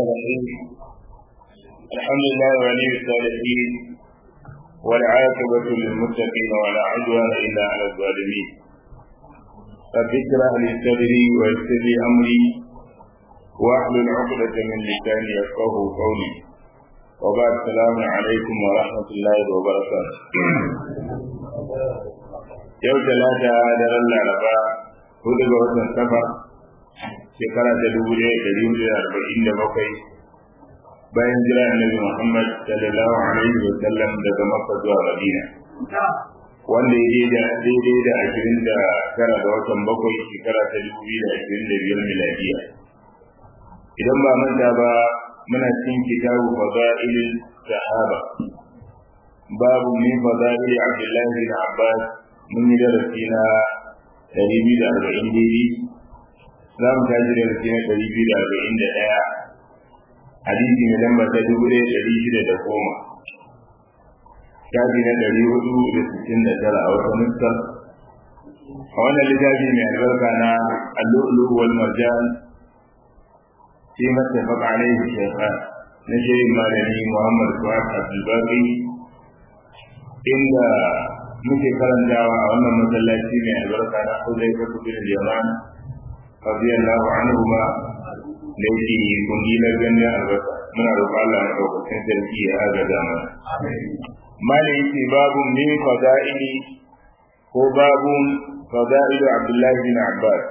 الرحيم الحمد لله ولي الصالحين والعاقبة للمتقين ولا عدوان إلا على الظالمين رب اشرح لي صدري ويسر لي أمري واحلل عقدة من لساني يفقه قولي وبعد السلام عليكم ورحمة الله وبركاته yau talata daren laraba hudu ga watan safar shekara ta dubu ɗaya ɗari hudu da arba'in da bakwai bayan jira annabi muhammad sallallahu alaihi wa sallam daga makka zuwa madina wanda ya da daidai da ashirin da tara ga watan bakwai shekara ta dubu biyu da ashirin da biyar miladiya idan ba manta ba muna cikin kitabu fadailin sahaba babu min fadaili abdullahi bin abbas mun yi darasi na ɗari biyu da arba'in daidai za mu tashi darasi na ɗari biyu da arba'in da ɗaya hadisi mai lamba ta dubu ɗaya ɗari shida da goma shafi na ɗari hudu da sittin da tara a wata nuskar a wannan littafi mai albarka na allu'ulu wal marjan fi mattafaq alaihi shaykhan na shirin malami muhammad fuad abdulbaki inda muke karantawa a wannan masallaci mai albarka na Huzai ka bin Yaman radiyallahu anhu ma da yake kungilar ganin albarka muna roƙon Allah ya ɗaukakin sarki ya agaza mana malai yake babun min fada'ili ko babun fada'ilu Abdullahi bin Abbas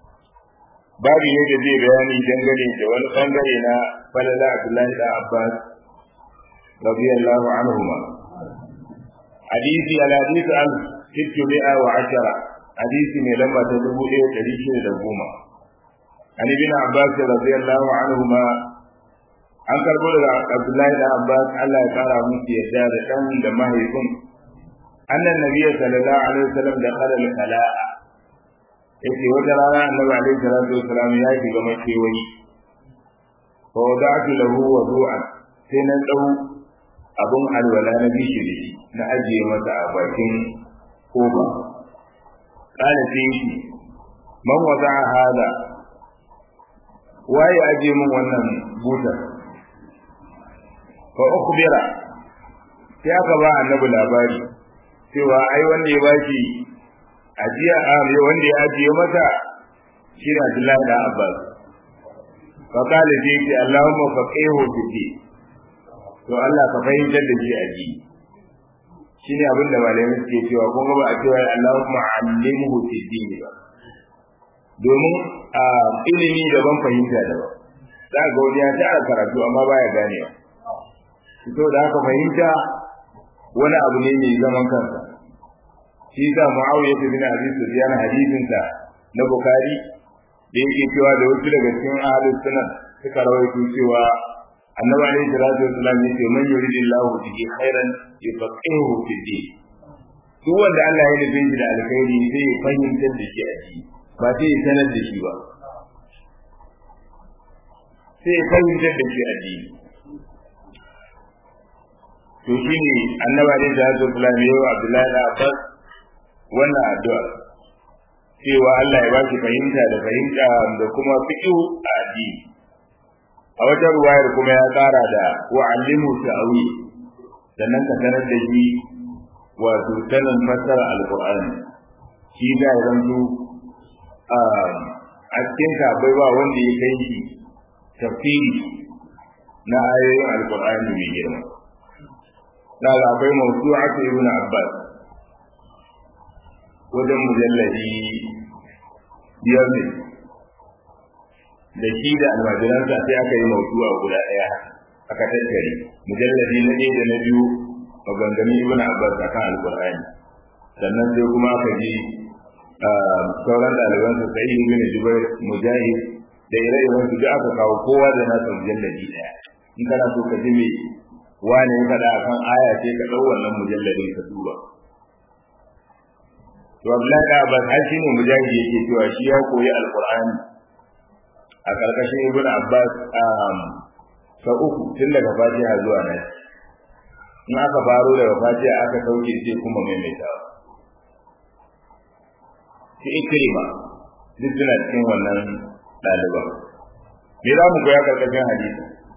babu ne da zai bayani dangane da wani bangare na falala Abdullahi bin Abbas radiyallahu anhu ma hadisi al hadisi al sittu mi'a wa ashara hadisi mai lamba ta dubu ɗaya ɗari shida da goma an ibn abbas radiyallahu anhu ma an karbo daga abdullahi da abbas Allah ya kara musu yadda da dan da mahaifin annan nabiyyi sallallahu alaihi wasallam da qala al khala'a yace wata rana annabi alaihi salatu wasallam ya shiga makewayi fa wada'tu lahu wudu'an sai nan dau abun alwala na bishi da shi na ajiye masa a bakin kofa kana sai shi man wada hada waye ajiye min wannan butar fa ukhbira sai aka ba annabi labari cewa ai wanda ya bashi ajiya a wanda ya ajiye masa shi ne Abdullahi da Abbas fa kale sai ce Allahumma faqihu fi din to Allah ka fahimtar da shi a ji shi ne abin da malamai suke cewa kun ba a cewa Allahumma allimhu fi dini ba domin a ilimi daban fahimta daban za ga wani ya tara karatu amma baya ganewa to da haka fahimta wani abu ne mai zaman kansa shi da Muawiya bin Abi Sufyan hadisin sa na Bukhari da yake cewa da wasu daga cikin ahlus sunan suka rawaito cewa annabi alayhi salatu wasallam ya ce man yuridillahu bihi khairan yufaqihu fi din duk wanda Allah ya nufi shi da alkhairi sai ya fahimtar da shi a ciki ba sai ya sanar da shi ba sai ya fahimtar da shi a ciki to shine annabi alayhi salatu wasallam ya yi Abdullahi da Abbas wannan addu'a cewa Allah ya ba shi fahimta da fahimta da kuma fiqhu a addini a wata ruwayar kuma ya tsara da wa'allimu ta'awi sannan ka sanar da shi wato sanin fassara alqur'ani shi da yanzu a cikin bai ba wanda ya kai shi tafsiri na ayoyin alqur'ani mai girma daga akwai mawsu'atu ibn abbas wajen mujalladi biyar ne da shi da almajiransa sai aka yi mautuwa guda ɗaya aka tattare mujalladi na ɗaya da na biyu maganganun ibn abbas akan alqur'ani sannan sai kuma aka ji sauran ɗalibansa sai ibn jubair mujahid da ire-iren su duk aka kawo kowa da nasa mujalladi ɗaya in kana so ka ji me wane ya faɗa akan aya sai ka ɗau wannan mujalladin ka duba to Abdullahi da Abbas har shi ne mujahid yake cewa shi ya koyi alqur'ani a ƙarƙashin ibn abbas sa uku tun daga fatiha zuwa nan in aka faro daga fatiha aka sauke sai kuma maimaitawa shi ikrima duk suna cikin wannan ɗaliban me za mu koya ƙarƙashin hadisi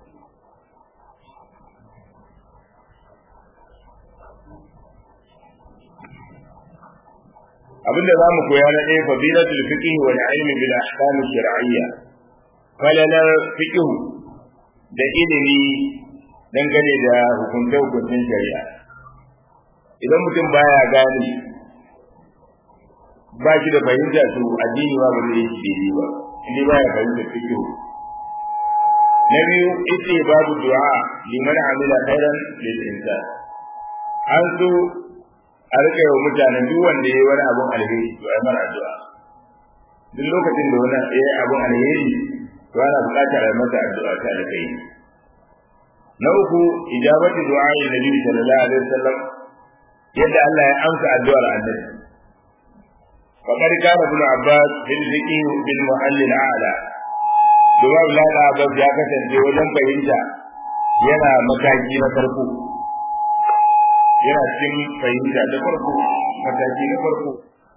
abinda za mu koya na ɗaya fadilatul fiqh wal ilmi bil ahkam shar'iyya falalar fiqh da ilimi dangane da hukunce hukuncin shari'a idan mutum baya gane ba shi da fahimta to addini ba ba zai yi daidai ba inda baya fahimta fiqh na biyu ita babu du'a liman amila khairan lil insan an so a rika yawa mutanen duk wanda ya yi wani abun alheri to ai mara addu'a duk lokacin da wani ya yi abun alheri to ana buƙatar a masa addu'a ta alkai na uku ijabatu du'a ila nabi sallallahu alaihi wasallam yadda Allah ya amsa addu'ar annabi فقد كان ابن عباس في الفقه بالمحل الاعلى Duba Allah da Abbas ya kasance wajen fahimta yana mataki na farko yana cikin fahimta da farko mataki na farko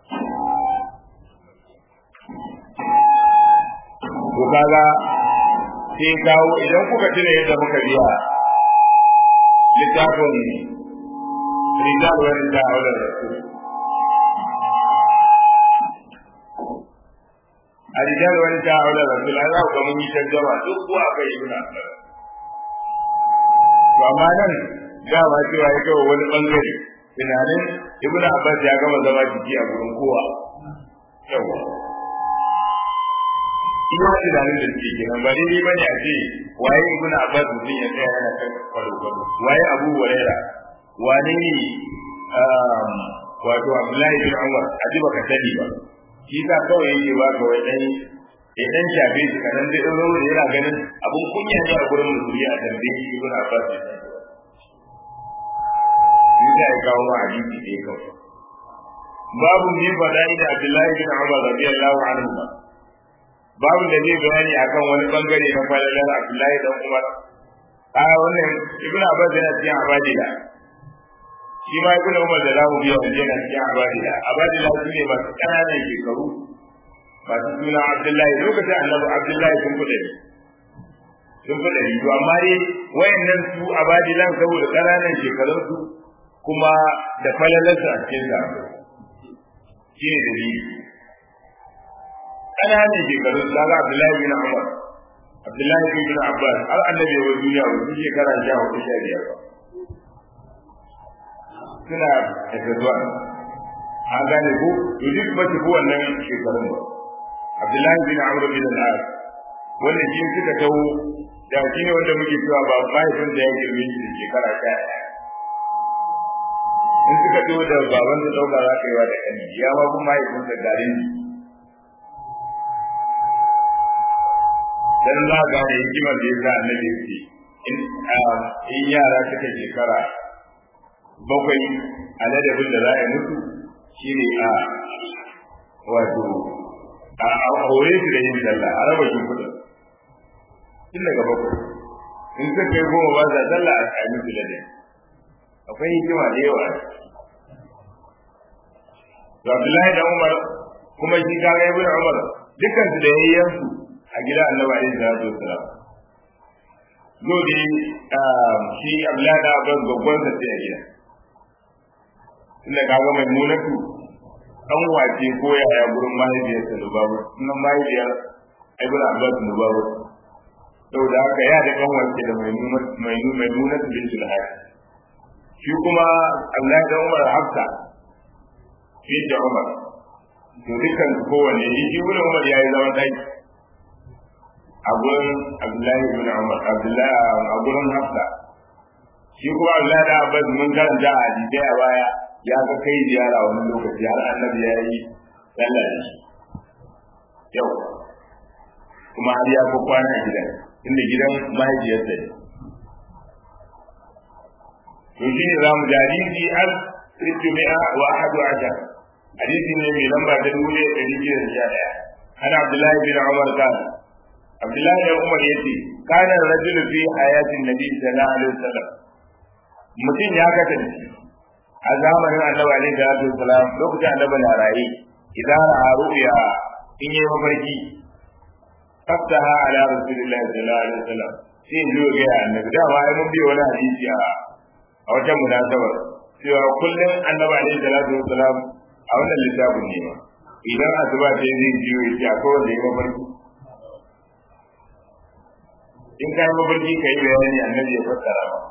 to kaga sai kawo idan kuka tuna yadda muka biya littafin rijal wani da aular rasul a rijal wani ta aular rasul an za ku ga mun yi tarjama duk ko aka yi suna to amma nan dama cewa ya kawo wani bangare tunanin ibnu abbas ya gama zama jiki a gurin kowa yawa ina tunanin da suke kenan ba daidai bane a ce waye ibnu abbas mutum ya tsaya yana kan kwalo kwalo waye abu huraira wane ne wato abdullahi bin umar a ji baka sani ba shi sa kawai yake ba ka wai dai idan shafe shi kanan zai ɗauro da yana ganin abun kunya ne a gurin musulmi a tambaye shi ibnu abbas ya sani shi ya kawo ma hadisi ɗaya kawai babu ne faɗa da abdullahi bin umar radiyallahu anhu babu da zai bayani akan wani bangare na falalar abdullahi dan umar a wannan ibnu abbas yana cikin abadila shi ma ibnu umar da zamu biya wanda yana cikin abadila abadila su ne masu ƙananan shekaru masu suna abdullahi lokacin annabi abdullahi sun kuɗa ne sun kuɗa ne to amma dai wayannan su abadilan saboda ƙananan shekarunsu kuma da falalarsa a cikin sa shi ne dalili ƙananan shekaru da ga Abdullahi bin Umar Abdullahi bin Abbas har annabi wa duniya wa shekara sha hudu sha biyar ba suna daga zuwa an gane ko to duk ba su ko wannan shekarun ba Abdullahi bin Amr bin al-As wanda shi suka tawo da shi ne wanda muke cewa ba mahaifin da ya girme shi da shekara sha ɗaya in suka zo da baban da dauka za ka yi wa da kani ya ma kuma mahaifin da garin dan za ga ne hikimar da yasa annabi yake in in yara suka shekara bakwai a ladabin da za a yi musu shine a wato a aure su da yin sallah a raba shi kudin tun daga bakwai in suka kai goma ba za sallah a kai musu ladabi akwai hikima da yawa to Abdullahi da Umar kuma shi ka ga Ibn Umar dukkan su da yayyan su a gida Annabi alaihi salatu wassalam dole shi Abdullahi da Abbas babban sa sai a gida tunda kaga mai munatu dan wace ko yaya gurin mahaifiyarsa da babu sunan mahaifiyar Ibn Abbas da babu saboda haka ya da kan wace da mai mai mai munatu bin Sulaiman shi kuma Allah da Umar Hafsa shi da Umar to dukkan kowanne shi shi ibn Umar yayi zaman dai a gurin Abdullahi ibn Umar Abdullahi a gurin Hafsa shi kuma Allah da Abbas mun karanta a hadisi a baya ya ga kai ziyara wani lokaci har Annabi ya yi sallah da shi yau kuma har ya kwana a gidan inda gidan mahaifiyarsa ne to shi ne za mu ji hadisi al sittu mi'a wa ahadu ashar hadisi ne mai lamba ta dubu ɗaya ɗari biyu da sha ɗaya ana abdullahi bin umar kan abdullahi bin umar ya ce kana rajulu fi hayatin nabi sallallahu alaihi wasallam mutum ya kasance a zamanin annabi alaihi salatu wasalam lokacin annabi na raye idan ra'a ru'ya in yi mafarki faftaha ala rasulillahi sallallahu alaihi wasallam sai in zo ga annabi dama ai mun biyo wani hadisi a a wata munasabar cewa kullum annabi alaihi salatu wasalam a wannan littafin ne ma idan asuba ta yi zai jiyo ya ce akwai wanda ya mafarki in ka yi mafarki ka yi bayani annabi ya fassara ba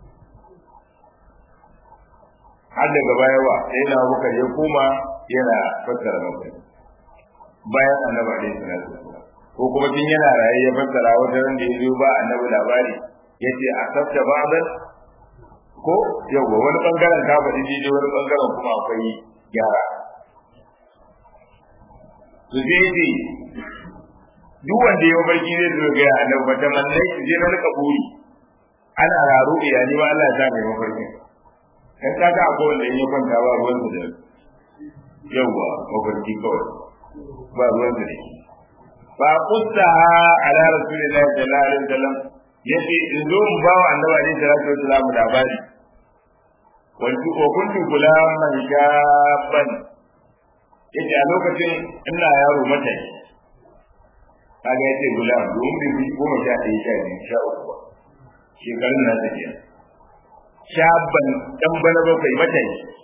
har daga baya wa sai na bukar ya koma yana fassara mafarki bayan annabi alaihi salatu wasallam ko kuma tun yana raye ya fassara wata ran da ya zo ba annabi labari ya ce a sassa ba'dan ko yau wani bangaren ka faɗi daidai wani bangaren kuma akwai gyara su sai ce duk wanda ya barki zai zo ga annabi ba ta mallai su je na rika buri ana raro iyali ma Allah ya sa mai mafarkin kan ka ga akwai wanda in ya kwanta ba ruwan su da yawa mafarki kawai ba ruwan su da fa qustaha ala rasulillahi sallallahu alaihi wasallam yace in zo mu ba wa annabi alaihi salatu wasallam labari wanti ko kuntu gulaman shaban yace a lokacin ina yaro mata kaga yace gulam domin bi goma sha ɗaya sha biyu sha uku shekarun na tafiya shaban dan bana bakwai mata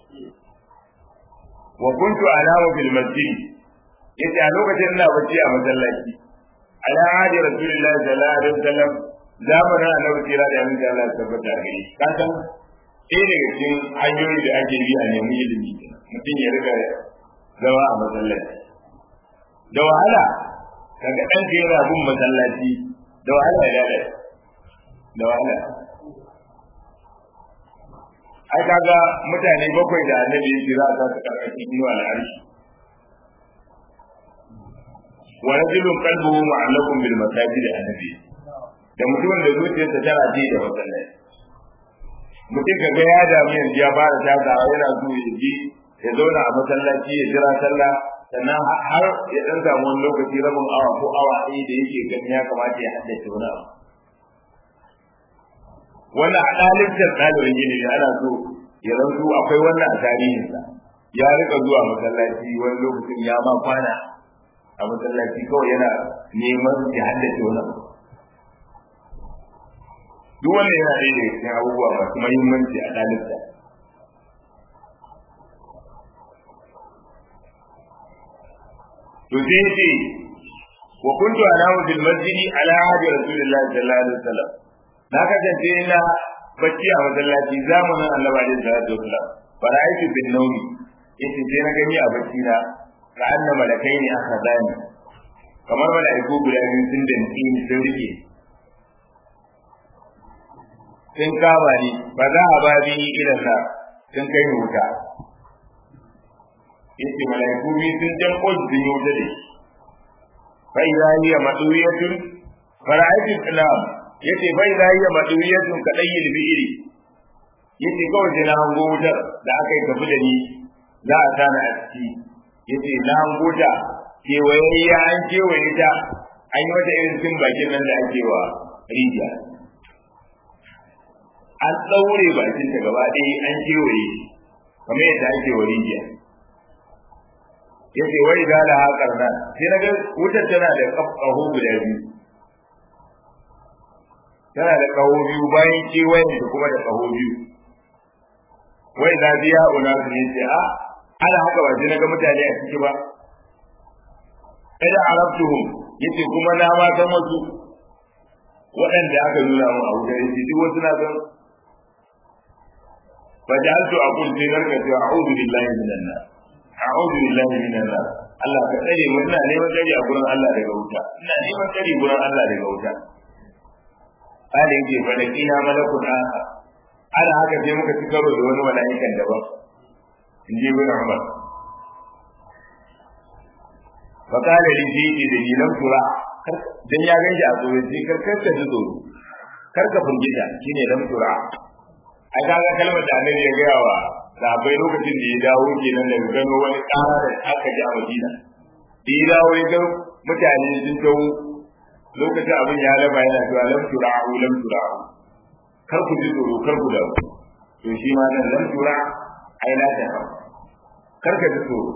wa kuntu anamu bil masjid yace a lokacin ina bacci a masallaci ala hadi rasulullahi sallallahu alaihi wasallam zamanin annabi kira da annabi Allah ya tabbata gari ka san ɗaya daga cikin hanyoyi da ake bi a nemi ilimi mutum ya riga zama a masallaci da wahala kaga ɗan ka yana bin masallaci da wahala ya lalace da wahala ai kaga mutane bakwai da annabi ya kira za su karkashin inuwa al'arshi wa rajulun qalbuhu mu'allaqun bil masajid annabi da mutumin da zuciyarsa tana ji da masallaci mutum ka ga ya damu yanzu ya fara takawa yana so ya ji ya zauna a masallaci ya jira sallah sannan har ya dan samu wani lokaci rabin awa ko awa ɗaya da yake gani ya kamata ya haddace wani abu wannan a ɗalibtar ɗalibin gini ne ana so ya zanto akwai wannan a tarihinsa ya rika zuwa masallaci wani lokacin ya ma kwana a masallaci kawai yana neman ya haddace wani abu duk wannan yana ɗaya daga cikin abubuwa masu muhimmanci a ɗalibta to sai ce wa kuntu anamu fil masjidi ala hadi rasulillahi sallallahu alaihi wasallam na kasance ina bacci a masallaci zamanin annabi alaihi salatu wasallam fara'aitu bin nawmi yace sai na gani a bacci na ka anna malakai ne aka zani kamar malaiku guda biyu sun danci ni sun rike sun kama ni ba za a ba bi ilan na sun kai ni wuta yace malaiku biyu sun jan koji sun yi wuta da shi fa idza hiya maduyatun fara'aitu islam yace fa idza hiya maduyatun kadayil bi'iri yace kawai sai na hango wutar da aka yi tafi da ni za a tana a ciki yace na hango ta kewayayya an kewaye ta an yi wata irin cin bakin nan da ake wa rijiya an ɗaure bakin ta gaba ɗaya an kewaye kamar yadda ake wa rijiya yace wai da la haƙar nan sai na ga wutar tana da ƙaho guda biyu tana da ƙaho biyu bayan kewayen da kuma da ƙaho biyu wai da biya una su ne ce a ana haka ba sai na ga mutane a ciki ba kada arabtuhum yace kuma na ma san wasu waɗanda aka nuna mu a wutar yace duk wasu na san فجعلت أقول في ذلك أعوذ بالله من النار أعوذ بالله من النار Allah ka tsare mu ina neman tsare a gurin Allah daga wuta ina neman tsare gurin Allah daga wuta Ali yake fa da kina malakun aka ana haka sai muka ci karo da wani mala'ikan daban in ji ibn Umar fa kala li jiji da ni lam tura dan ya ganji a tsoro sai karkar ka ji tsoro karka furgita shine lam tura ai kaga kalmar da annabi ya gaya wa sahabbai lokacin da ya dawo kenan daga gano wani ƙara da aka ji a Madina da ya dawo ya ga mutane sun tawo lokacin abin ya laba yana cewa lam tura'u lam tura'u kar ku ji tsoro kar ku dawo to shi ma nan lam tura ai la ta kar ka ji tsoro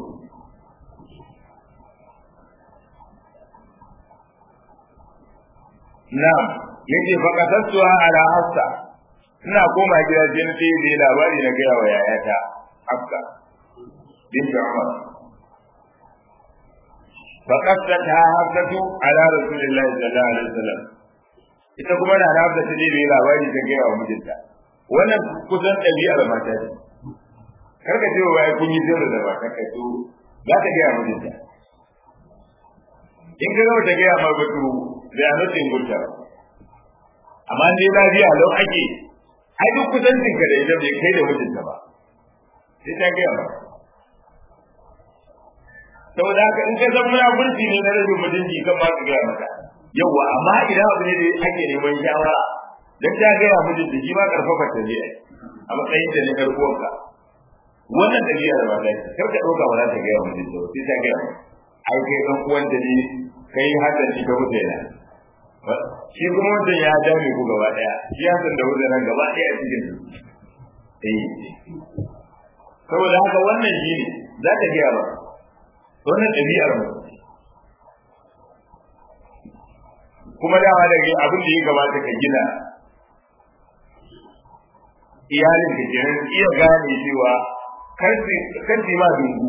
na'am yace fa kasasuha ala hafsa ina koma gida sai na sai da labari na gaya wa yayata hafsa bint Umar فقصتها حفصة على رسول الله صلى الله عليه وسلم ita kuma na hafsa ta ne mai labari ta gaya wa mijinta wannan kusan ɗabi'ar mata ce kar ka ce wa ya kun yi zero da mata ka to za ka gaya mijinta in ka gama ta gaya ma batu zai ano ta ingurta amma dai lafiya lau ake ai duk kusancin ka da ita bai kai da mijinta ba sai ta gaya ma saboda haka in ka san munafurci ne na rashin mutunci kan ba ka gaya maka yawwa amma idan abu ne da ake neman shawara dan ta gaya mijin da shi ma karfafa ta ne a matsayin da ne karbuwanka wannan ɗabi'ar ba ta kar ka ɗauka ba za ta gaya mijin da sai ta gaya ai kai ɗan uwan da ne kai hadda shi ka mutu yana shi kuma wancan ya dame ku gaba ɗaya shi ya san da wuce nan gaba ɗaya a cikin eh saboda haka wannan shi ne za ta gaya ba wannan ɗabi'ar mu kuma dama daga abin da ya gabata ka gina iyalin ka kenan iya gane cewa karfi ma dungu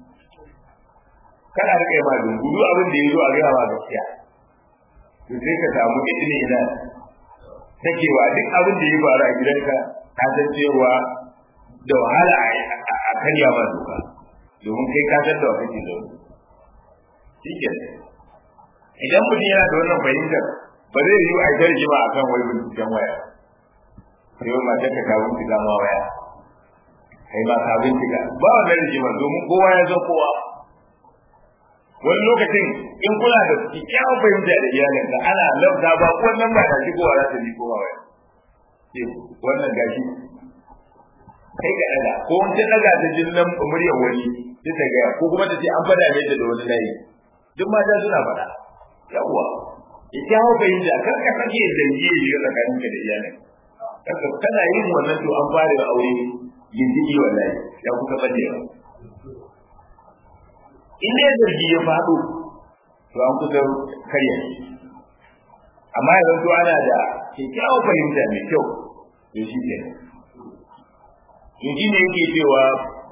kana rike ma dungu duk abin da ya zo a gaya ma gaskiya to sai ka samu idini ina sakewa duk abin da ya faru a gidanka ka san cewa da wahala a karya ma doka domin kai ka san da wa kake zaune shi ke idan mutum yana da wannan fahimtar ba zai yi a ita rigima a kan wai binciken waya sai wani matar ka kawo bincika ma waya kai ba ka bincika ba wannan rigima domin kowa ya san kowa wani lokacin in kuna da kyakkyawan fahimta da iyalinka ana lafta ba wannan ba da shi kowa za ta bi kowa waya wannan gashi kai ka daga ko wani daga ta jin nan muryar wani sai ta gaya ko kuma ta ce an fada mai da wani layi duk mata suna faɗa yawwa ita hau bai da kar ka sake zargi ya shiga tsakanin ka da iyalin kar ka kana yin wannan to an fara da aure gindigi wallahi ya kuka bace ba in dai zargi ya faɗo to an kusa karya amma yanzu to ana da kyakkyawar fahimta mai kyau to shi ke yanzu ne yake cewa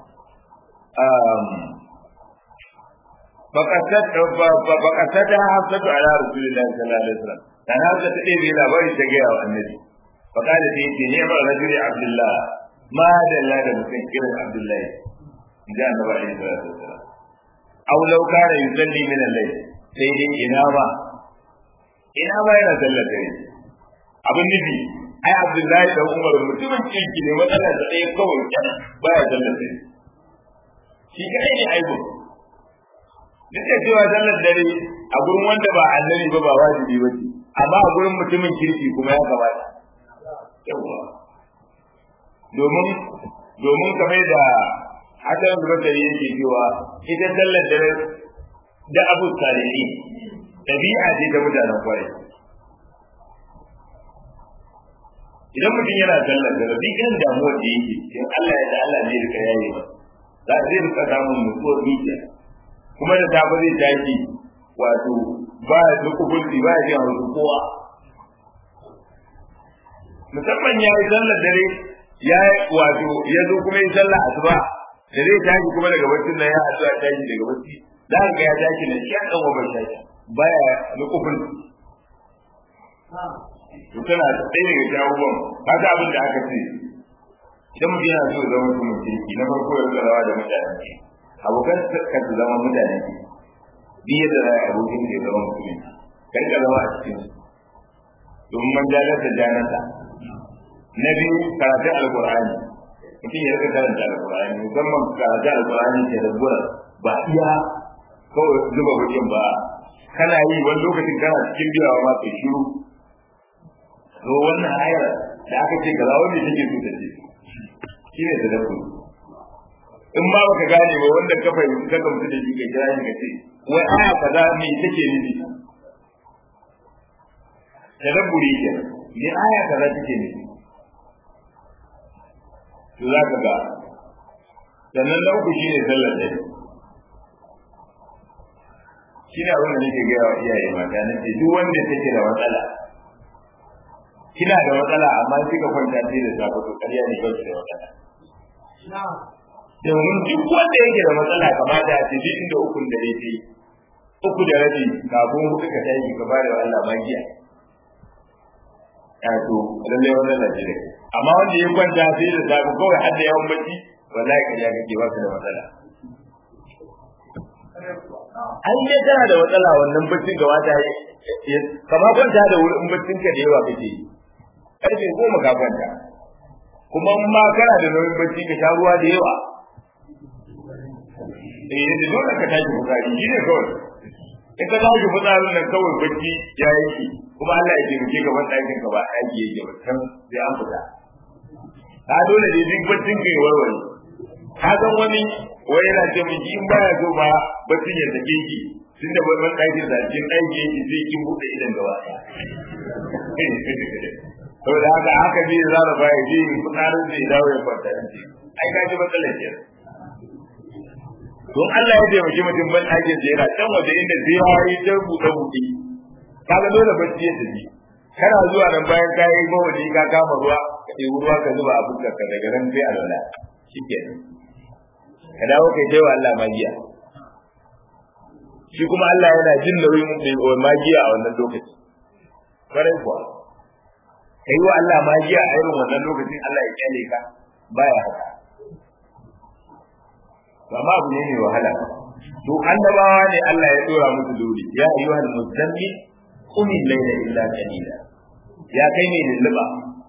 فقصدها حفصة على رسول الله صلى الله عليه وسلم كان حفصة تقول إلى باري تجاه النبي فقال في نعم الرجل عبد الله ما دل هذا مسكر عبد الله جاء النبي عليه الصلاة والسلام أو لو كان يصلي من الليل سيدي إنابة إنابة إلى سلة abin nufi ai abdullahi da umar mutumin kirki ne matsalar da ɗaya kawai baya sallar dare shi kadai ne aibu duk da cewa sallar dare a gurin wanda ba annabi ba ba wajibi ba ce amma a gurin mutumin kirki kuma ya kamata yawa domin domin kamar da hasan basari yake cewa ita sallar dare da abu salihi dabi'a ce ta mutanen kwarai idan mutum yana sallar dare duk irin damuwar da yake in Allah ya da Allah ne rika yayi ba za zai rika samun nutsuwar zuciya kuma da safe zai tashi wato ba ya duk hukunci ba ya jiya wasu kowa musamman ya yi sallar dare ya wato ya zo kuma yi sallar asuba da zai tashi kuma daga bacci nan ya asuba tashi daga bacci za ka ga ya tashi nan shi ya kan wa bai tashi baya nukufin to tana da ɗaya daga jawabon kaga abin da aka ce idan mutum yana so zama mutumin kirki na farko ya zarawa da mutanen kirki abokan ka su zama mutane ne bi yadda za a abokin da ya zama mutumin kan ka zama a cikin domin man janar da janarsa na biyu karatun alkur'ani mutum ya rika karanta alkur'ani musamman karatun alkur'ani ke da gura ba iya kawai zuba wajen ba kana yi wani lokacin kana cikin biyawa ma kai shiru to wannan ayar da aka ce kaza wanda take so ta ce shine tadabbur in ma baka gane ba wanda ka fahimci ka gamsu da shi ka kira shi ka ce wai aya kaza me take nufi tadabburi ke ne aya kaza take nufi to za ka ga sannan na uku shine sallar dare shi ne abin da nake gaya wa iyaye mata na ce duk wanda take da matsala kina da matsala amma kika kwanta sai da safe to ƙarya ne ba da matsala domin duk wanda yake da matsala kamata a tafi inda ukun da dai uku da rabi kafin hudu ka tashi ka bada wa Allah magiya ya to lalle wannan na jire amma wanda ya kwanta sai da safe kawai har da yawan bacci wallahi kariya kake ba ka da matsala an dai kana da matsala wannan baccin da wata kama kwanta da wurin baccin ka da yawa kake karfe goma ka kwanta kuma in ma kana da nauyin bacci ka sha ruwa da yawa eh da dole ka tashi bukari shi ne kawai in ka tashi fitsarin nan kawai bacci ya yanki kuma Allah ya taimake ka ban ɗakin ka ba ɗaki yake ba can sai an fita ka dole ne duk baccin ka ya warware ka san wani wai yana ce min in baya so ba baccin ya sake ki tun da ban ɗakin da cikin ɗaki yake sai kin buɗe idan gaba saboda haka haka zai zara ba ya je fitsarin zai dawo ya kwanta ai ka ji matsalar kenan don Allah ya taimaki mutum ban ɗakin da yana can waje inda sai ya yi ta buɗe buɗe kaga dole bacci ya tafi kana zuwa nan bayan ka yi mawadi ka kama ruwa ka ɗebi ruwa ka zuba a fuskar ka daga nan sai a lala shikenan ka dawo kai kai wa Allah magiya shi kuma Allah yana jin nauyin magiya a wannan lokaci kwarai kuwa ka yi wa Allah magiya a irin wannan lokacin Allah ya kyale ka baya haka amma abu ne mai wahala to annabawa ne Allah ya dora musu dole ya ayyuhal muzammil qum al-layla illa qalila ya kai ne lulluba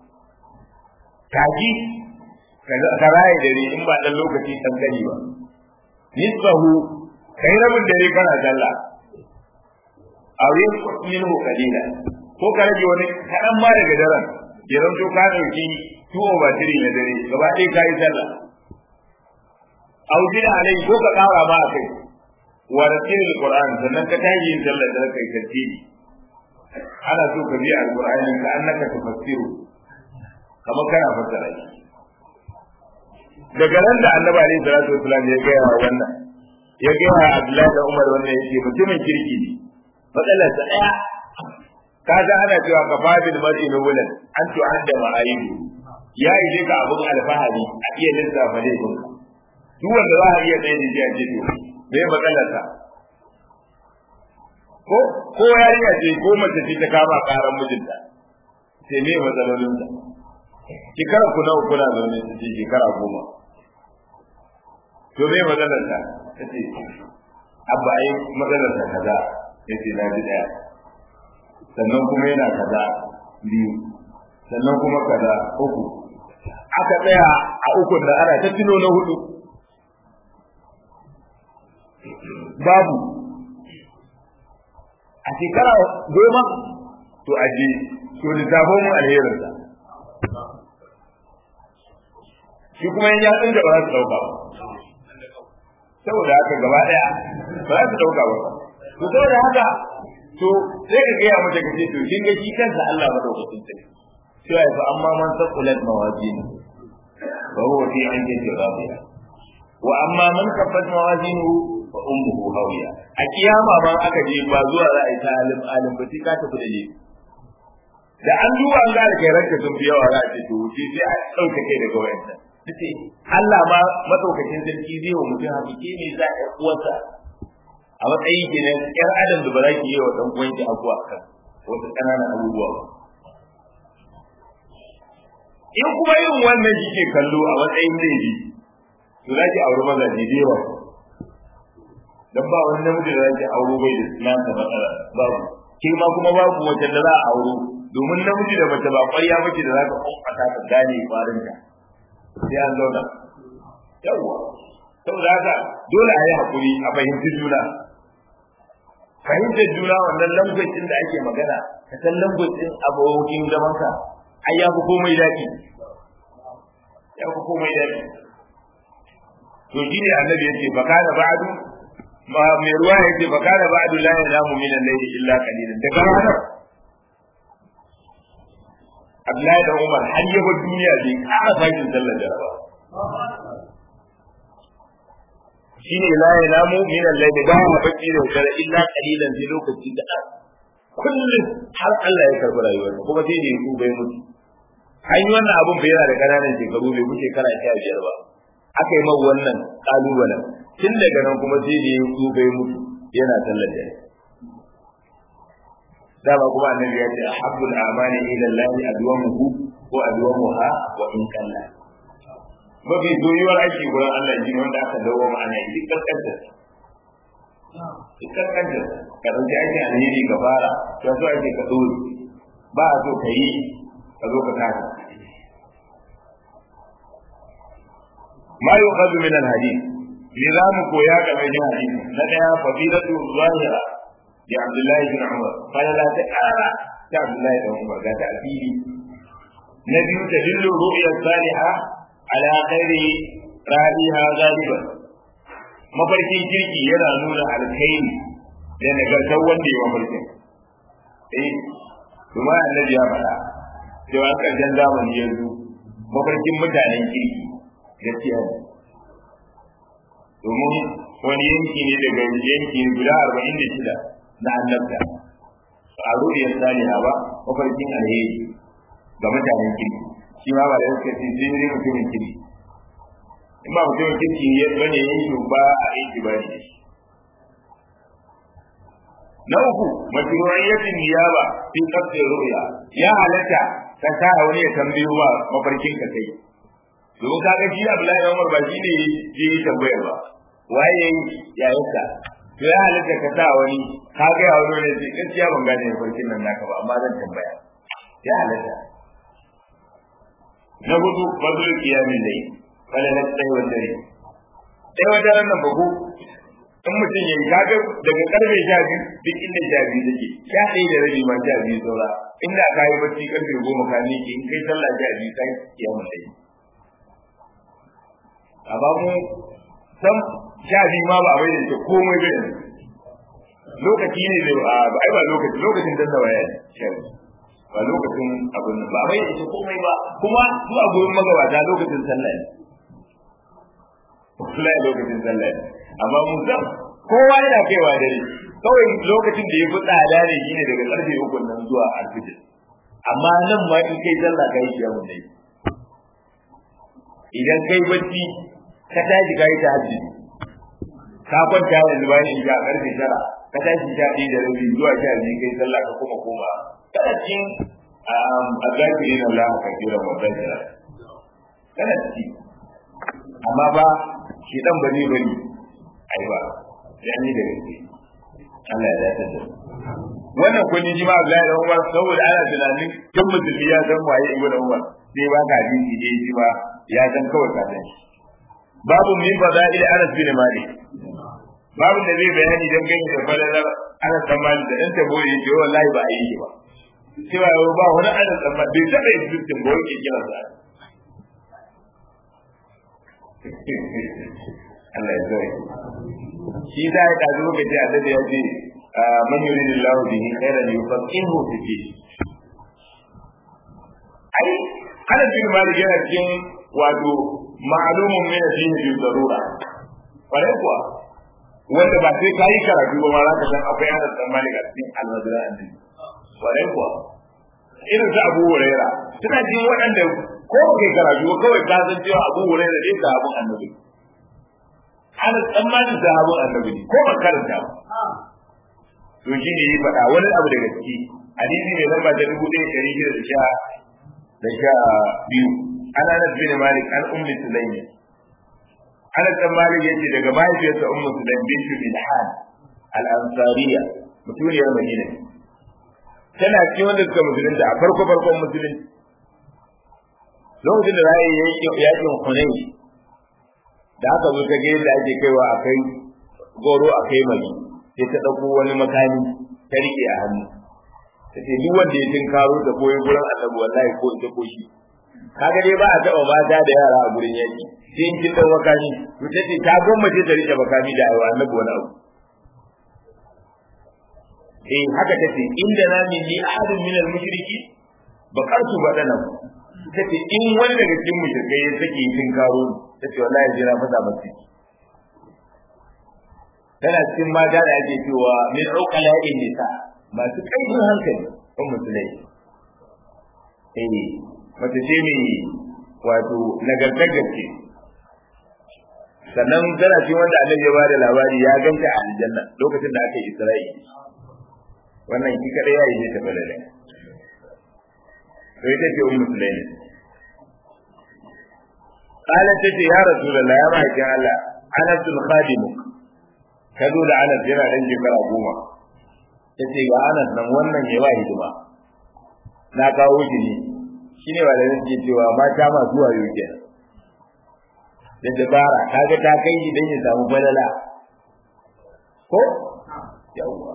kaji ka raye dare in ba dan lokaci dan gani ba nisbahu kai rabin dare kana sallah aure minhu qalila ko ka rage wani kadan ma daga daren ya zanto ka dauki tuwo ba tiri na dare gaba ɗaya ka yi sallah aujin alai ko ka kara ma kai wa ratil alquran sannan ka tayi yin sallar da kai tartibi ana so ka bi alqur'ani ka annaka tufassiru kamar kana fassara shi daga nan da annabi alaihi salatu wasallam ya ga wannan ya ga Abdullahi da Umar wannan yake mutumin kirki ne matsalar sa daya kaga ana cewa ka fadil mar'i nubulan an tu'adda ma'ayidu ya yi ka abun alfahari a iya lissafa laifinka duk wanda za a iya tsaye da jiya ce to me matsalar sa ko ko yarinya ce ko mace ce ta kama karan mijinta sai me matsalolin ta shekara ku nawa kuna zaune su ce shekara goma to me matsalar ta ta ce abba ai matsalar ta kaza ya ce na ji daya sannan kuma yana kaza biyu sannan kuma kaza uku aka tsaya a ukun da ana ta tuno na hudu babu a shekara goma to aje to lissafo mu alherinsa shi kuma yin yatsun da ba za su dauka ba saboda haka gaba daya ba za su dauka ba to saboda haka to sai ka gaya mata ka ce to kin ga shi kansa Allah madaukakin sarki sai ya fa amma man saqulat mawazin fa huwa fi ainin rabiya wa amma man kaffat mawazinuhu fa ummuhu hawiya a kiyama ban aka je ba zuwa za a yi ta alim alim ba sai ka tafi da je da an duba an ga kai ranka sun fi yawa za a ce to wuce sai a ɗauka kai daga wayansa ce Allah ma madaukakin sarki zai wa mutum hakiki ne za a uwarsa a matsayin kenan yar adam da ba za ki yi wa dan uwanki abuwa kan wasu ƙananan abubuwa ba in kuma yin wannan kike kallo a matsayin laifi to za ki auri mazaje da yawa dan ba wani namiji da zaki auro bai da nasa matsala babu ke ma kuma babu wata da za a auro domin namiji da mace ba ƙwarya mace da za ka kwamfata ka gane kwarin ka sai an zauna yawwa saboda haka dole a yi hakuri a fahimci juna fahimtar juna wannan lambacin da ake magana ka san lambacin abokin zamanka ai ya fi komai daɗi ya fi komai daɗi to shi ne annabi ya ce fa kana ba'du ma mai ruwa ya ce fa kana ba'du la yanamu min al-layli illa qalilan daga ranar Abdullahi da Umar har ya bar duniya bai ƙara sakin sallar jaraba shi ne la yanamu min al-layli ba ma bacci da dare illa qalilan sai lokaci da kullum har Allah ya karɓi rayuwarsa kuma sai da ya bai mutu an yi wannan abun bai yana da ƙananan shekaru bai wuce kana sha biyar ba aka yi mawa wannan kalubalen tun daga nan kuma sai da ya tsufa ya mutu yana sallar da dama kuma annabi ya ce ahabbul amali ila Allah adwamuhu ko adwamuha wa in kalla mafi soyuwar aiki gurin Allah shi ne wanda aka dawo ma'ana yi duk karkantar duk karkantar ka ɗauki aikin alheri ka fara ya so ake ka ɗore ba a so ka yi ka zo ka kasa ما يؤخذ من الحديث نظام كويا كما جاء حديث ندعى فضيلة ظاهرة لعبد الله بن عمر قال لا تقارى عبد الله بن عمر لا تأتيه نبي تدل الرؤيا الصالحة على خير راعيها غالبا mafarkin kirki yana nuna alkhairi da nagartar wanda ya mafarkin eh kuma annabi ya faɗa cewa ƙarshen zamani yanzu mafarkin mutanen kirki gaskiya ne domin wani yanki ne daga yanki guda arba'in da shida na annabta a ruɗiyar saliha ba mafarkin alheri ga mutanen kirki shi ma ba da suka ce sai ne mutumin kirki in ba mutumin kirki ya bane yin shi ba a aiki ba ne na uku mashru'iyyatin niyaba fi qasdi ru'ya ya halatta ka sa wani ya tambayo ba mafarkin ka kai domin ka ga shi Abdullahi Umar ba shi ne ya yi tambayar ba waye ya yanka to ya halatta ka sa wani ka ga ya wani ne sai gaskiya ban gane farkin nan naka ba amma zan tambaya ya halatta na hudu fadlul qiyamin layl wala na tsaye wa dare sai wata ran nan babu in mutum ya yi kaga daga karfe sha biyu duk inda sha biyu take sha ɗaya da rabi ma sha biyu saura inda ka yi bacci karfe goma ka miƙe in kai sallah sha biyu kai kiyamun layl amma mu san sha biyu ma ba a bai da komai ba yanzu lokaci ne da ba ai ba lokaci lokacin danna waya ne sha biyu ba lokacin abin nan ba a bai da komai ba kuma zuwa gurin magabata lokacin sallah ne wallahi lokacin sallah ne amma mu san kowa yana kaiwa dare kawai lokacin da ya fi tsada ne shine daga karfe uku nan zuwa alfijir amma nan ma in kai sallah kai shi yamun dai idan kai bacci ka tashi kai ta hajji ka kwanta yanzu bayan isha karfe tara ka tashi sha ɗaya da rabi zuwa sha biyu kai sallah ka kuma koma kana cikin azakirin Allah ka jira babban jira kana ciki amma ba shi dan ba zai bari ai ba sai an yi da gaske Allah ya dace da wannan kun ji ma Abdullahi da Umar saboda ana tunanin tun musulmi ya san waye Ibn Umar sai ba ka hadisi dai shi ba ya san kawai ka san shi babu min fadail Anas bin Malik babu da zai bayani dan gani da falalar Anas bin Malik da dan tabo yake wallahi ba a yi ba cewa ba wani Anas bin Malik bai taba yin dukkan ba yake kira sa Allah ya zai shi da ya kaji lokaci a da ya ce man yuridillahu bihi khairan yufaqihu fi din ai ana bin malik yana cikin wato ma'lumun min ad-din bi darura kwarai kuwa wanda ba sai kai karatu ba ma za ka san akwai ana san malik a cikin almadura annabi kwarai kuwa irin su abu huraira suna cikin waɗanda ko ba kai karatu ba kawai ka san cewa abu huraira dai da abun annabi ana tsammanin da abun annabi ko ba karanta ba to shi ne yi faɗa wani abu daga ciki hadisi ne lamba ta dubu ɗaya ɗari shida da sha da sha biyu ana na bin malik an ummi sulaimi ana san malik yace daga mahaifiyarsa ummu sulaim bintu bilhan al-ansariya mutuniyar madina tana cikin wanda suka musulunta a farko farkon musulunci lokacin da za a yi yakin hunayi da aka zo ta ga yadda ake kaiwa a kai goro a kai mari sai ta ɗauko wani makami ta riƙe a hannu ta ce duk wanda ya tun karo ta koyi gurin annabi wallahi ko ita ko shi kaga dai ba a taɓa mata da yara a gurin yaƙi sai in kin ɗau makami to ta ce ta gwammace ta riƙe makami da aiwa annabi wani abu eh haka ta ce inda na min ni ahadun min al-mushriki bakartu badana ta ce in wani daga cikin mushrikai ya sake yin karo ta ce wallahi jira fasa masu tana cikin mata da ake cewa min uqala in nisa masu kaifin hankali kan musulai eh mace ce ne wato nagartar gaske sannan tana cikin wanda annabi ya bada labari ya ganta a aljanna lokacin da aka yi Isra'i wannan ki kada ya yi ta balale to ita ce ummu sulaimi qalat tace ya rasulullah ya ma'aikin Allah anas khadimuk ka zo da anas yana dan shekara goma tace ga anas nan wannan yayi wa hidima na kawo shi ne shine ba da nake cewa mata ma zuwa yau kenan da dabara kaga ta kai shi dan ya samu falala ko yawwa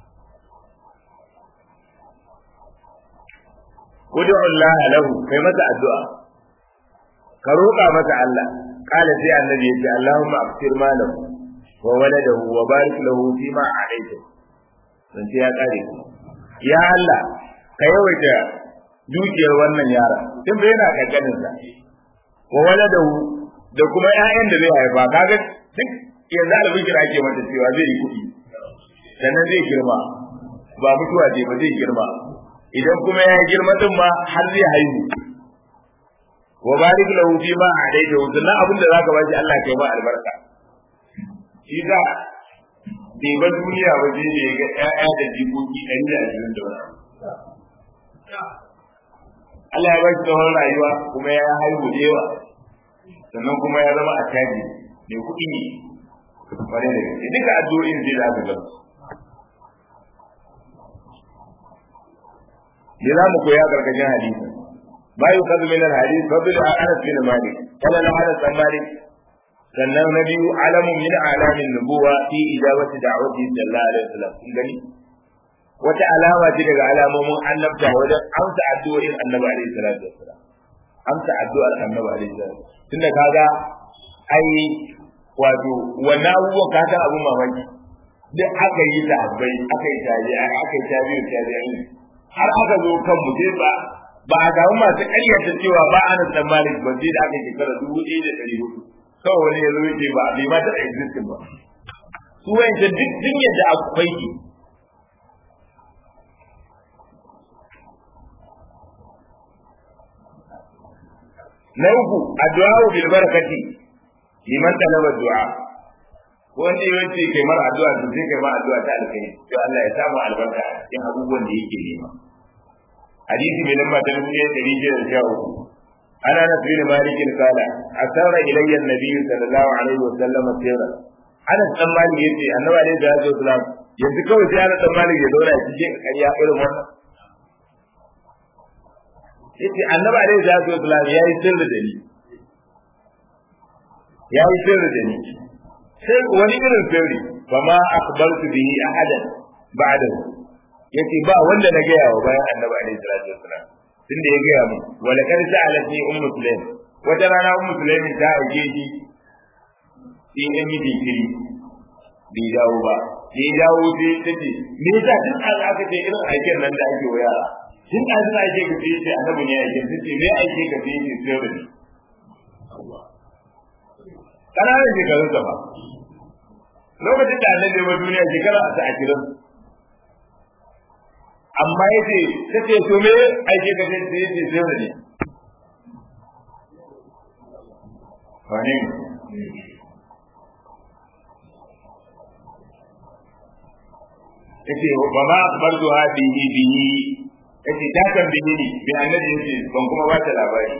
Kudu Allah lahu kai masa addu'a ka roƙa masa Allah kala sai annabi ya ce Allahumma aftir malahu wa waladahu wa barik lahu fi ma alayhi dan sai ya kare ya Allah ka yawaita dukiyar wannan yara tun bai yana kankanin sa wa waladahu da kuma ƴaƴan da zai haifa kaga duk yanzu albishir ake mata cewa zai yi kuɗi sannan zai girma ba mutuwa ce ba zai girma idan kuma ya girma din ma har zai haihu wa barik lahu fi ma adaita sannan abin da zaka bashi Allah kai ma albarka shi da bai ba duniya ba zai ne ga ƴaƴa da jikoki ɗari da ashirin da wani Allah ya bashi tsawon rayuwa kuma ya haihu da yawa sannan kuma ya zama attaji mai kuɗi ne kwarai da gaske duka addu'o'in zai da aka gaba me za mu koya karkashin hadisi ma yi kazu min alhadis fadl anas bin malik kana na anas bin malik sannan na biyu alamun min alamin nubuwa fi ijabati da'wati sallallahu alaihi wasallam kun gani wata alama ce daga alamomin annabta wajen amsa addu'o'in annabi alaihi salatu wasallam amsa addu'ar annabi alaihi salatu tunda kaga ai wato wannan abubuwan ka san abun mamaki duk aka yi sahabbai aka yi tabi'a aka yi tabi'u tabi'in har aka zo kan mu sai ba ba a samu masu ƙaryata cewa ba ana san malik ba sai da aka yi shekara dubu ɗaya da ɗari hudu kawai wani ya zo ya ce ba bai ma taɓa existing ba su wayanta duk duk yadda akwai ki na uku addu'a bil barakati liman talaba du'a wanda ya ce kai mara addu'a to sai kai ma addu'a ta alkai to Allah ya samu albarka cikin abubuwan da yake nema hadisi mai lamba ta dubu ɗaya ɗari biyar da uku ana na fi malikin kala asara ilayya annabi sallallahu alaihi wa sallam sirra ana dan malik yace annabi alaihi salatu wasallam yanzu kawai sai ana dan malik ya zauna cikin ƙarya irin wannan yace annabi alaihi salatu wasallam yayi sirri da ni yayi sirri da ni sai wani irin sirri fa ma akhbartu bihi ahadan ba'dahu yace ba wanda na gaya wa bayan annabi alaihi salatu wasallam tunda ya gaya mu wala kad sa'alatni ummu sulaim wata rana ummu sulaim ta aike shi sai ya miji kiri bai dawo ba sai ya dawo sai ta ce me yasa tun an aka ce irin aikin nan da ake wa yara tun an suna aike ka sai ce annabi ne aikin sai ce me aike ka sai ce sirri ne ƙananan shekarun sa ba lokacin da annabi ba duniya shekara a ashirin amma ya ce ta ce to me aike ka sai ce ce sirri ne wane yace ba ma akbartu ha bihi bihi yace ta kan bihi ne bi annabi yace ban kuma ba ta labari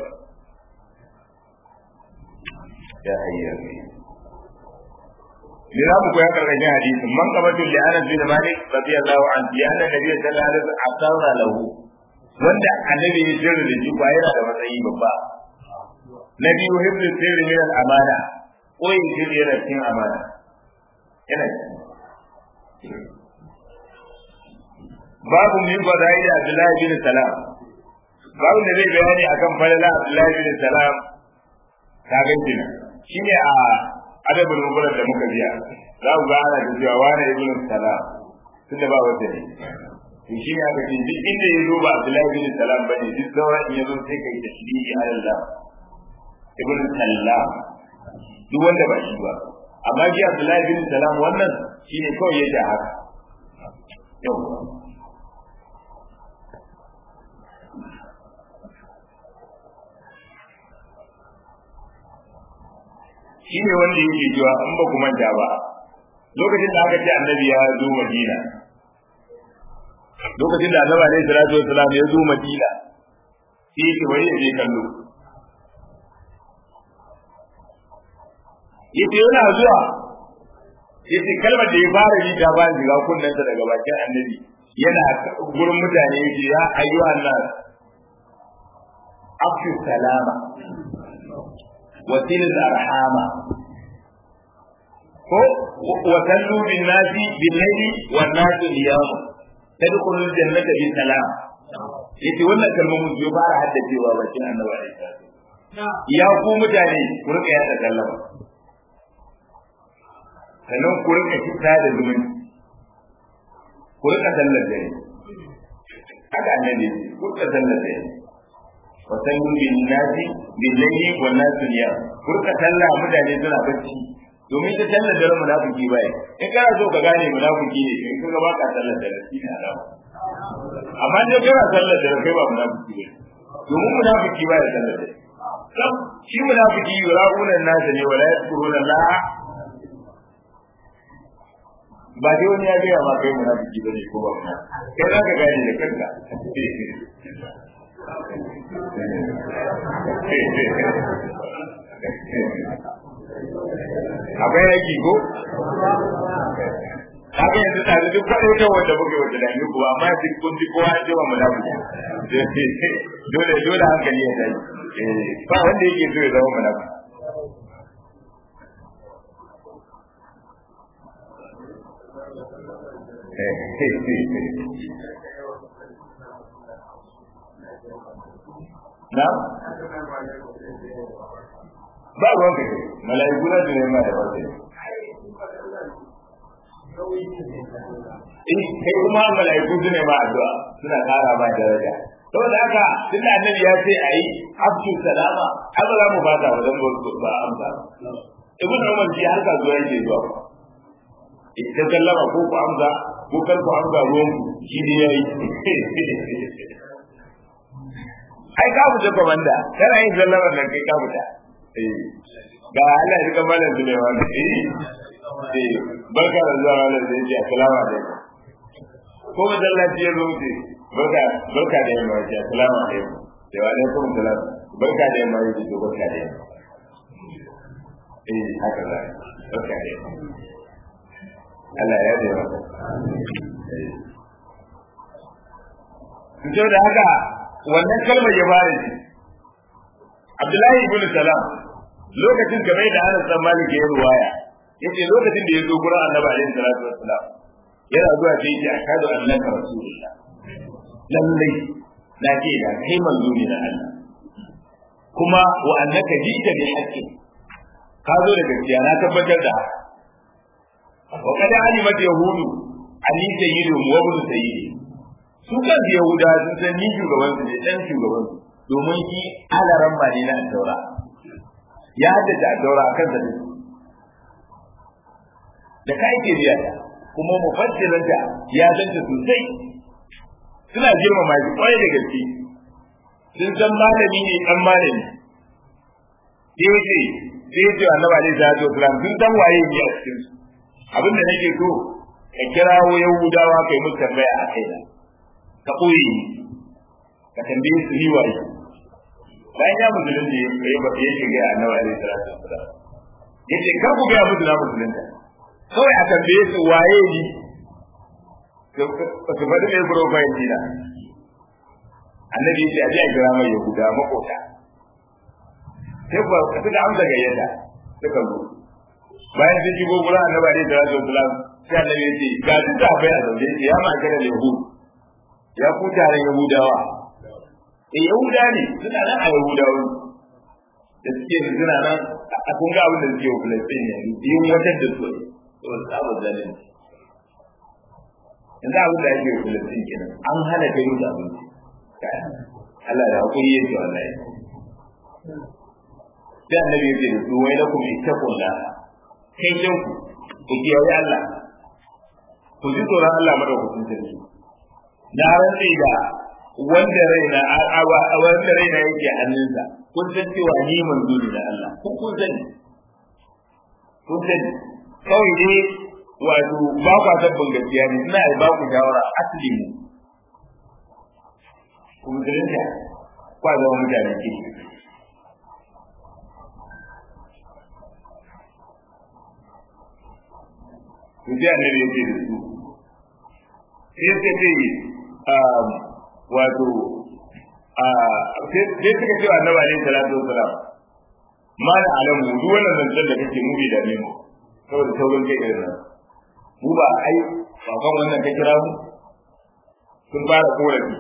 ya hayya ne za mu koya karkashin hadisi man qabatu li anas bin malik radiyallahu anhu ya anna nabiy sallallahu alaihi wasallam asarra lahu wanda annabi ya jira da shi ba yana da matsayi babba na biyu hibdu sirri min al amana koyin sirri yana cikin amana yana babu min fadail Abdullahi bin Salam babu da zai bayani akan falala Abdullahi bin Salam ta ganci na shine a adabul mubarak da muka biya za ku ga ana da cewa wani ibn Salam tunda ba wanda ne to shi ne aka ce duk inda ya zo ba Abdullahi bin Salam bane duk sauran in ya zo sai kai tashbihi ala Allah ibn Salam duk wanda ba shi ba amma ji Abdullahi bin Salam wannan shine kawai yadda haka yau shine wanda yake cewa in ba ku manta ba lokacin da aka ce annabi ya zo Madina lokacin da annabi alaihi salatu wassalam ya zo Madina sai yake bari ya je kallo yace yana zuwa yace kalmar da ya fara yi ta bayan shiga kunnensa daga bakin annabi yana gurin mutane yace ya ayyuhan nas afshu salama wa tilz arhama ko wa sallu bin nasi bil layli wan nasu niyam tadkhulul jannata bi salam yace wannan kalmomin su fara haddacewa bakin annabi alaihi salatu ya ku mutane ku rika yada sallama sannan ku rika fita da zumunci ku rika sallar dare haka annabi ku rika sallar dare wa sallu bin nasi bil layli wan nasu niyam ku rika sallah mutane suna bacci domin ta sallar dare munafiki bai in kana so ka gane munafiki ne in kaga baka sallar dare shi ne alama amma ne kana sallar dare kai ba munafiki ne domin munafiki bai sallar dare shi munafiki yura'una nasa ne wala yadkuruna Allah ba dai wani ya gaya ma kai munafiki bane ko ba kana kai za ka gane da kanka akwai yaki ko haka yanzu tare duk kwaɗo ta wanda muke wata da ku amma duk kun ji kowa ya ce wa munafiki dole dole hankali ya tashi ba wanda yake so ya zama munafiki na ba ruwan kai mala'iku na da nema da farko eh kai kuma mala'iku su ne ma addu'a suna kara ma daraja saboda haka tun da annabi ya ce ayi abdu salama ai ba za mu ba ta wajen ba amsa ibn umar ji har kasuwa yake zuwa ita sallama ko ku amsa ko kar ku amsa ruwan ku shi ne yayi ai ka fita komanda kana yin sallamar nan kai ka fita ga Allah ya kamar da Sulaiman eh eh barka da zuwa wannan da yake assalamu alaikum ko masallaci ya zo ce barka barka da yamma ce assalamu alaikum da wa alaikum salam barka da yamma ce to barka da yamma eh haka da barka da yamma Allah ya yi maka da haka wannan kalmar ya fara ji Abdullahi ibn Salam lokacin kamar da Anas bin Malik ya ruwaya yace lokacin da ya zo gurin Annabi alaihi salatu wassalam yana zuwa sai ya akadu annaka rasulullah lallai na ce da kai manzo ne na Allah kuma wa annaka jita bi haqqi ka zo da gaskiya na tabbatar da wa kada alimat yahudu ali sayyidu wa ibn sayyidi su kan yahuda sun san ni shugaban su ne dan shugaban su domin shi alaran ba ne na daura ya haddace a daura a kansa ne da kai ke biya ta kuma mufassirin ta ya danta sosai suna girmama shi kwarai da gaske sun san malami ne dan malami sai ce sai ce annabi alaihi salatu wasalam sun san waye ne a cikin su abin da nake so ka kirawo yahudawa kai musu tambaya a kai ka koyi ka tambaye su ni waye bayan ya musulun da ya yi ba ya shiga annabi alaihi salatu wasalam yace kar ku ga musu na musulunta kawai a tambaye su waye ni to su faɗi mai profile dina annabi ya ce a je a kira mai yahuda makota sai ba suka amsa gayyata suka zo bayan sun shigo gurin annabi alaihi salatu wasalam sai annabi ya ce ga duk da bai a zaune ya ma kana yahud ya ku taron yahudawa eh yahuda ne suna nan a yahudawa da suke suna nan a kun ga abin da suke wa filistin ne yin wajen da su to sabu zalunci yanzu abin da ake wa filistin kenan an hana kai musu abinci Allah da hakuri yake wallahi sai annabi ya ce da su wai lakum ittaqullah kai jan ku ku kiyaye Allah ku ji tsoron Allah madaukakin sarki na rantsi da wanda raina wanda raina yake hannunsa kun san cewa ni manzo ne da Allah kun kun sani kun sani kawai dai wato ba kwa tabbin gaskiya ne ina ba ku shawara asali mu ku musulunta kwa zama mutane ke to sai annabi yake da su sai suka ce wato sai suka ce annabi alaihi salatu wassalam ma da alamu duk wannan zancen da kake mu bai dame mu saboda saurin kai irin nan mu ba ai ba kan wannan ka kira mu sun fara korafi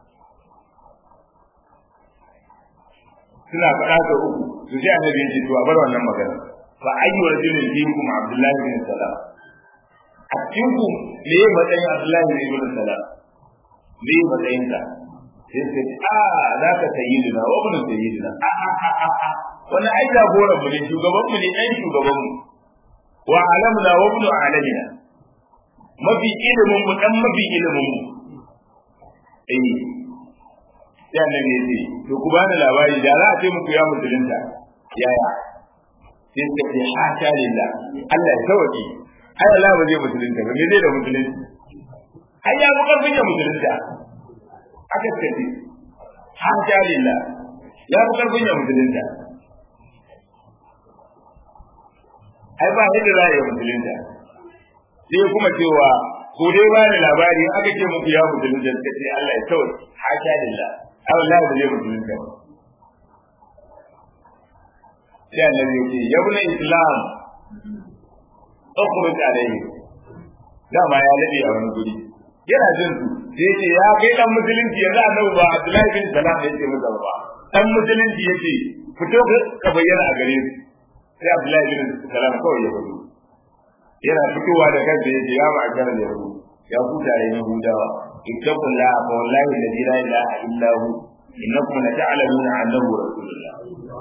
suna faɗa da uku su sai annabi ya ce to a bar wannan magana fa ayyu rajulin fiikum abdullahi bin salam a cikin ku me ya matsayin abdullahi bin salam me ya matsayin sa sai sai a za ka sayyidina wa ibn sayyidina a a a a wani ai jagoran mu ne shugaban mu ne ɗan shugaban mu wa alamna wa ibn alamina mafi ilimin mu dan mafi ilimin mu eh sai annabi ya ce to ku bani labari da za a ce muku ya musulunta yaya sai suka ce hasha lillah Allah ya sauke ai Allah ba zai musulunta ba me zai da musulunci ai ya muka fiye musulunta aka ce hasha lillah ya muka fiye musulunta ai ba yadda za a yi musulunta sai kuma cewa ko dai ba ni labari aka ce muku ya musulunta suka ce Allah ya sauke hasha lillah ai wallahi ba zai musulunta ba sai annabi ya ce ya bune islam ukhruj alayhi dama ya lade a wani guri yana jin su sai ce ya kai dan musulunci yanzu annabi ba Abdullahi bin Salam ya ce masa ba dan musulunci yace fito ka bayyana a gare su sai Abdullahi bin Salam kawai ya fito yana fitowa da kansa yace ya ma'akar da yahu ya ku tare Yahudawa ittaqullaha fa wallahi alladhi la ilaha illa hu innakum la ta'lamuna annahu rasulullah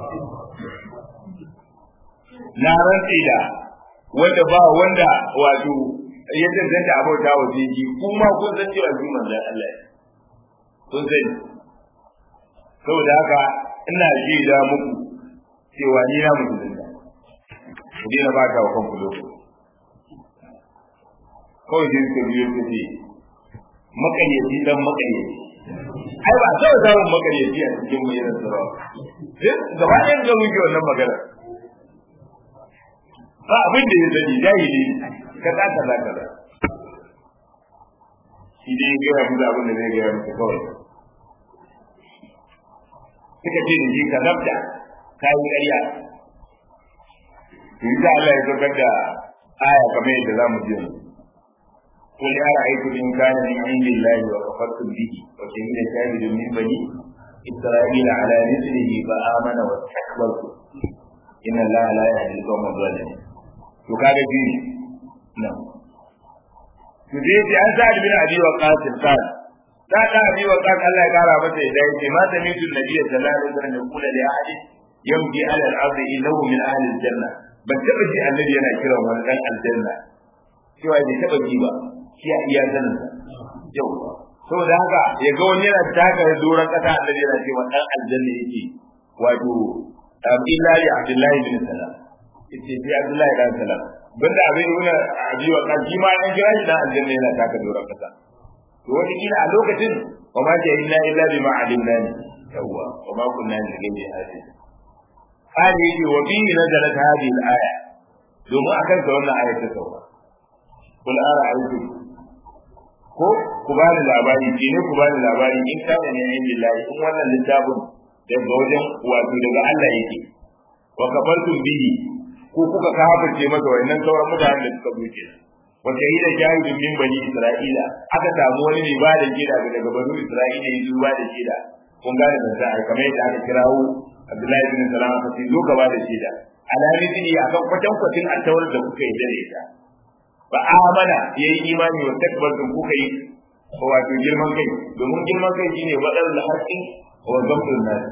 na rantsi da wanda ba wanda wato ya tantance abota wa jiji kuma kun san cewa shi manzon Allah kun sani saboda haka ina ji da muku cewa ni na musulunta ku dina ba ta wa kanku lokaci kawai sai suka biyo su ce makayyaci dan makayyaci ai ba sai samun makayyaci a cikin mai yana sarawa gaba ɗayan ga muke wannan magana ba abin da ya sani jahili kaza kaza kaza shi dai gaya musu abin da zai gaya musu kawai suka ce da shi ka zabta ka yi ƙarya to yi Allah ya saukar da aya kamar yadda za mu ji yanzu قل أرأيتم إن كان من عند الله وكفرتم به وشهد شاهد من بني إسرائيل على مثله فآمن واستكبرتم إن الله لا يهدي القوم الظالمين to kaga bi nan to dai sai an sa bin abi wa qasim qal da da abi wa qas Allah ya kara masa da yake ma da mitu nabi sallallahu alaihi wasallam ya kula da ahadi yamdi ala al-ard innahu min ahli al-janna ban taba ji annabi yana kiran wani dan aljanna cewa bai taba ji ba shi a iya sanin yau saboda haka ya ga wani yana taka doron kasa annabi yana cewa dan aljanna yake wato Abdullahi Abdullahi bin Salam yace sai Abdullahi dan Salam banda abin nuna abi wa kan shi ma an kira shi dan aljanna yana taka doron kasa to wani kila a lokacin wa ma ja illa illa bima alimna ni yawa wa ma kunna ni gaibi hadi hadi yi wa bi nazalat hadhihi al-aya domin akan ta wannan ayat ta sauka kul ara aiku ko ku bani labari ke ne ku bani labari in kana ne ayin billahi in wannan littafin daga wajen wato daga Allah yake wa kafartum bihi ko kuka kafirce masa wannan sauran mutanen da suka buke wa shahida shahidun min bani isra'ila aka samu wani mai bada gida daga bani isra'ila ya zuwa da gida kun gane da sai kamar yadda aka kirawo Abdullahi bin Salam ka ce zo ka bada gida alami ne akan kwatan kwatin altawar da kuka yi dare ta ba amana yayi imani wa takbartum kuka yi wato girman kai domin girman kai shine wadar da haƙƙi wa zamtun nas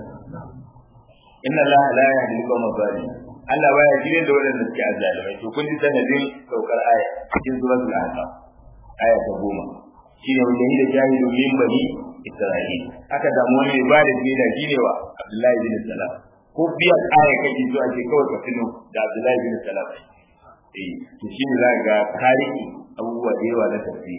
inna Allah la yahdi al-qawma zalimin Allah baya shirye da waɗanda suke azzalimai to kun ji sanadin saukar aya cikin suratul ahqaf aya ta goma shine wanda yi da jahilu min bani isra'il aka damu wani mai bada shaida shine wa Abdullahi bin Salam ko biya aya kake zuwa ke kawai ka tuno da Abdullahi bin Salam eh to shi ne za ga tarihi abubuwa da yawa na tafsiri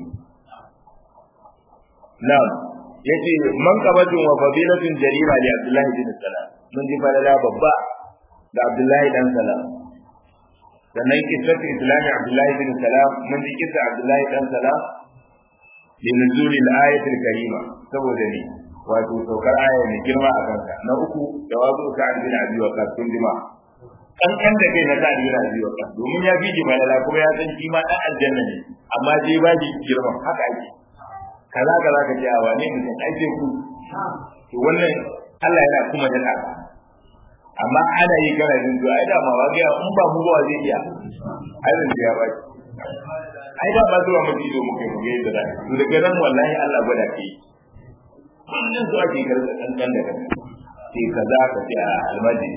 na'am yace man qabatun wa fadilatun jarira li Abdullah bin Salam mun ji falala babba da Abdullahi dan Salam sannan kisatu islami Abdullahi bin Salam mun ji kisa Abdullahi dan Salam li nuzuli al-ayat al-karima saboda ne wato saukar aya mai girma a kanka na uku jawabu ka an bin abi waqas kun jima kankan da kai na ta bin abi waqas domin ya fi ji falala kuma ya san shi ma dan aljanna ne amma je ba ji girman haka ake kaza kaza ka ce a wane mutum ai sai ku to wannan Allah yana kuma da ka amma ana yi kana jin to ai da ma wa ga in ba mu ba zai iya ai zan ya ba ai da ba zuwa mu ido muke mu ga yadda to daga nan wallahi Allah gwada ke kullun zuwa ke karɓa kankan da kanka sai kaza ka ce a almadi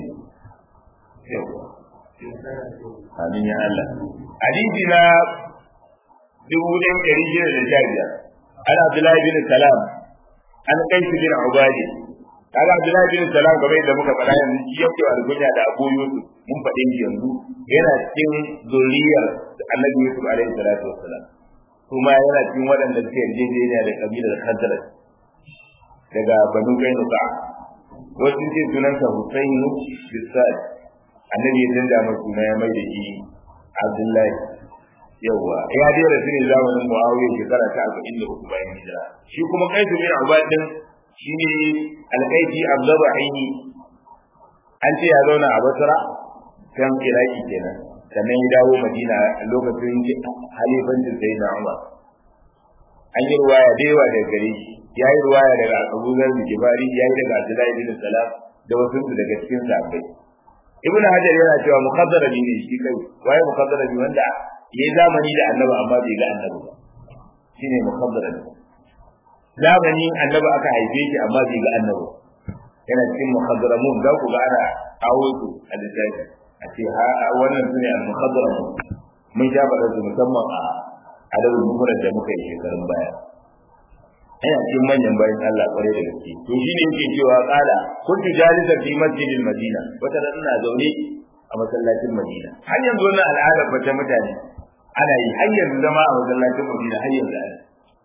Amin ya Allah. Hadisi na dubu ɗaya ɗari shida da sha biyar. an Abdullahi bin Salam an kai shi bin Ubadi kaga Abdullahi bin Salam kamar yadda muka faɗa yanzu shi yake algunya da Abu Yusuf mun faɗe shi yanzu yana cikin zuriyar Annabi Yusuf alaihi salatu wassalam kuma yana cikin waɗanda suke yarjejeniya da kabilar Khazraj daga Banu Kainuka wasu ce sunansa Husainu Bisad Annabi ya canza masa suna ya mai da shi Abdullahi yawa ya dai rasu ne zamanin Muawiya shekara ta 43 bayan hijira shi kuma Qais bin Ubad din shine alqaiti Abdullah Aini an ce ya zauna a Basra kan Iraki kenan sannan ya dawo Madina lokacin halifancin Sayyidina Umar an yi ruwaya da yawa daga gare shi ya yi ruwaya daga Abu Zar Jibari ya yi daga Abdullahi bin Salam da wasu daga cikin sahabbai Ibn Hajar yana cewa muqaddarabi ne shi kai waye muqaddarabi wanda yayi zamani da annabi amma bai ga annabi ba shine muqaddarabi zamanin annabi aka haife shi amma bai ga annabi yana cikin muqaddaramun za ku ga ana awo su a littafi a ce ha wannan sune al-muqaddaramun mun sha faɗa su musamman a adabul mufrad da muka yi shekarun baya ina cikin manyan bayan Allah kwarai da gaske to shine yake cewa kala kuntu jalisa fi masjidil madina wata da ina zaune a masallacin madina har yanzu wannan al'adar bata mutane ana yi har yanzu zama a masallacin madina har yanzu ana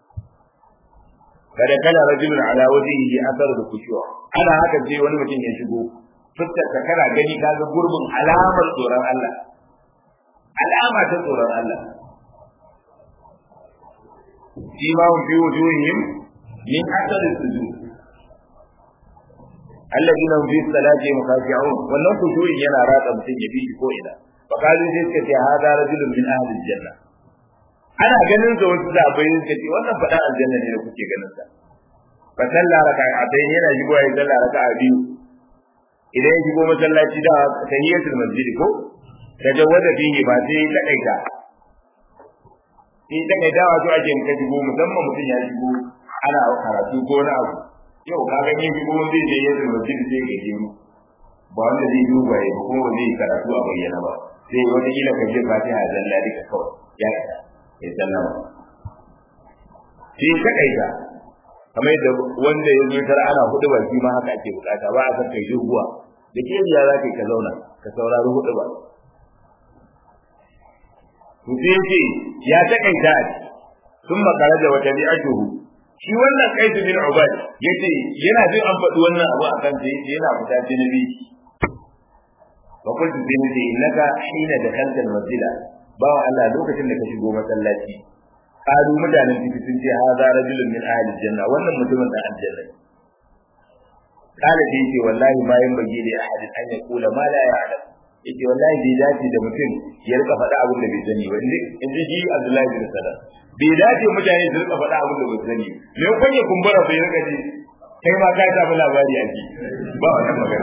kada kana rajulun ala wajhihi athar da kushuwa ana haka ce wani mutum ya shigo fuskar ka kana gani kaga gurbin alamar tsoron Allah alama ta tsoron Allah فيما هم في وجوههم من أثر السجود الذين هم في الصلاة مخاشعون wannan kushurin yana ratsa mutum ya bi ko ina fa kalu sai suka ce hada rajulun min ahli aljanna ana ganin sa wasu da bai suka ce wannan fada aljanna ne da kuke ganin sa fa salla raka'atayn yana shigo ya salla raka'a biyu idan ya shigo masallaci da tahiyatul masjid ko tajawwada fihi ba sai ta kaita in daga dawa to ake ka shigo musamman mutum ya shigo ana karatu ko na abu yau ka ga yin shigo zai je yadda mutum zai ga jiru ba wanda zai duba ya ba kuma zai karatu a bayyana ba sai wata kila ka je fatiha zalla duka kawai ya isa ya sallama sai ta kaita kamar yadda wanda ya zo tara ana hudu ba shi ma haka ake bukata ba a san kai doguwa da ke ya za ka zauna ka saurari hudu ba to sai yace ya takaita sun makara da wata bi'atuhu shi wannan kaisu bin ubad yace yana jin an faɗi wannan abu a kan sai yace yana fita jinabi fa kuntu sai nace innaka hina dakalta masjida bawa Allah lokacin da ka shigo masallaci kalu mutanen ciki sun ce hadha rajulun min ahli janna wannan mutumin da aljanna kala sai yace wallahi ma yan bagi da ahadin an yaqula ma la ya'lam yace wallahi bai dace da mutum ya rika faɗa abin da bai sani ba in ji shi Abdullahi bin Salam bai dace mutane su rika faɗa abin da bai sani me kun ya kumbura bai rika ji kai ma ka samu labari a ji ba wannan magana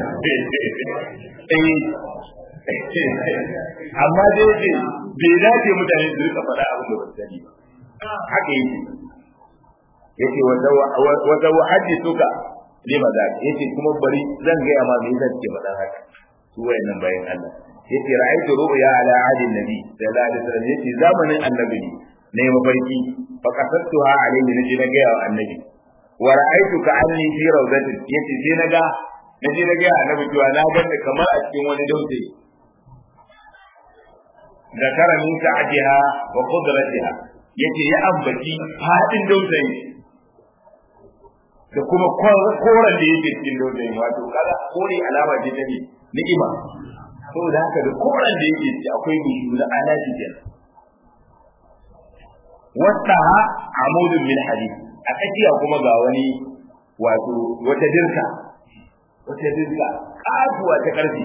amma dai yace bai dace mutane su rika faɗa abin da bai sani ba haka yake yace wa zawa hadithuka lima da yace kuma bari zan ga ma me yasa kike faɗa haka su wayannan bayan Allah yace ra'aytu ru'ya ala ahli nabi sallallahu alaihi wasallam yace zamanin annabi ne mafarki fa kasattuha alaihi naji na ga annabi wa ra'aytu ka anni fi rawdatin yace sai naga naji na ga annabi cewa na ganni kamar a cikin wani dausayi zakara min ta'atiha wa qudratiha yace ya ambaci fadin dausayi da kuma koran da yake cikin dausayi wato kaga kore alama ce ta ni'ima saboda haka da koran da yake ci akwai bishiyu na alaji kenan wasaha amudun min hadid a tsakiya kuma ga wani wato wata dirka wata dirka kasuwa ta karfi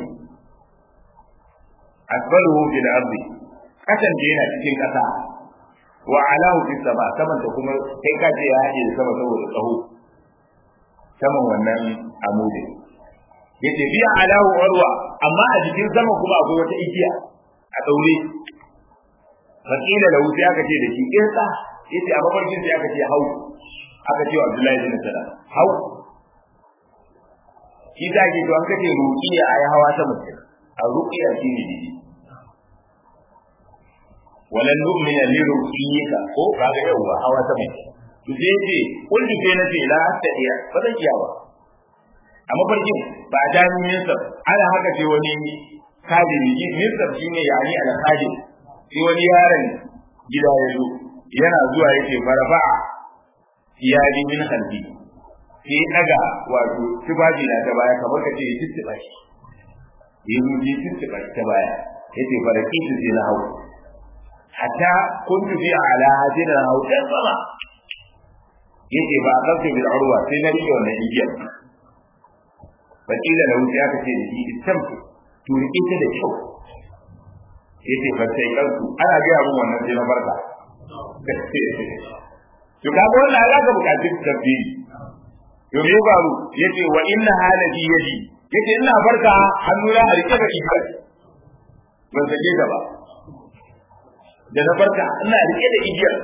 asbaluhu fil ardi kasan da yana cikin kasa wa alahu fis sama saman da kuma kai ka ce ya haɗe sama saboda tsaho saman wannan amudin yace bi alahu urwa amma a jikin sama kuma akwai wata igiya a daure fakila da wuce aka ce da shi irka yace a mafarkin sai aka ce hau aka ce wa Abdullahi bin Salam hau shi da ke to an kace ruqiya ayi hawa ta mutum a ruqiya shi ne didi walan nu'mina li ruqiyika ko kaga yawa hawa ta mutum to sai yace kullu sai nace la astadiya ba zan iya ba a mafarkin ba a jami minsar ana haka ce wani kadiri minsar shine yani al-qadir sai wani yaron gida ya zo yana zuwa yake farafa iyali min halbi sai daga wato tufafi na ta baya kamar ka ce ya tuttuba shi ya ruji tuttuba ta baya yace faraki su sai na hau hatta kuntu fi ala hadin na hau dan sama yace ba kasu bil urwa sai na rike wannan igiyar fakila da wuce aka ce da shi istamtu to rike ta da kyau yace fa sai kanku ana ga mun wannan sai na barka to ka ga wannan alaka bukatun tafsiri to me faru yace wa inna halati yadi yace ina barka hannuna a rike da igiyar ban sake ta ba da na barka ina rike da igiyar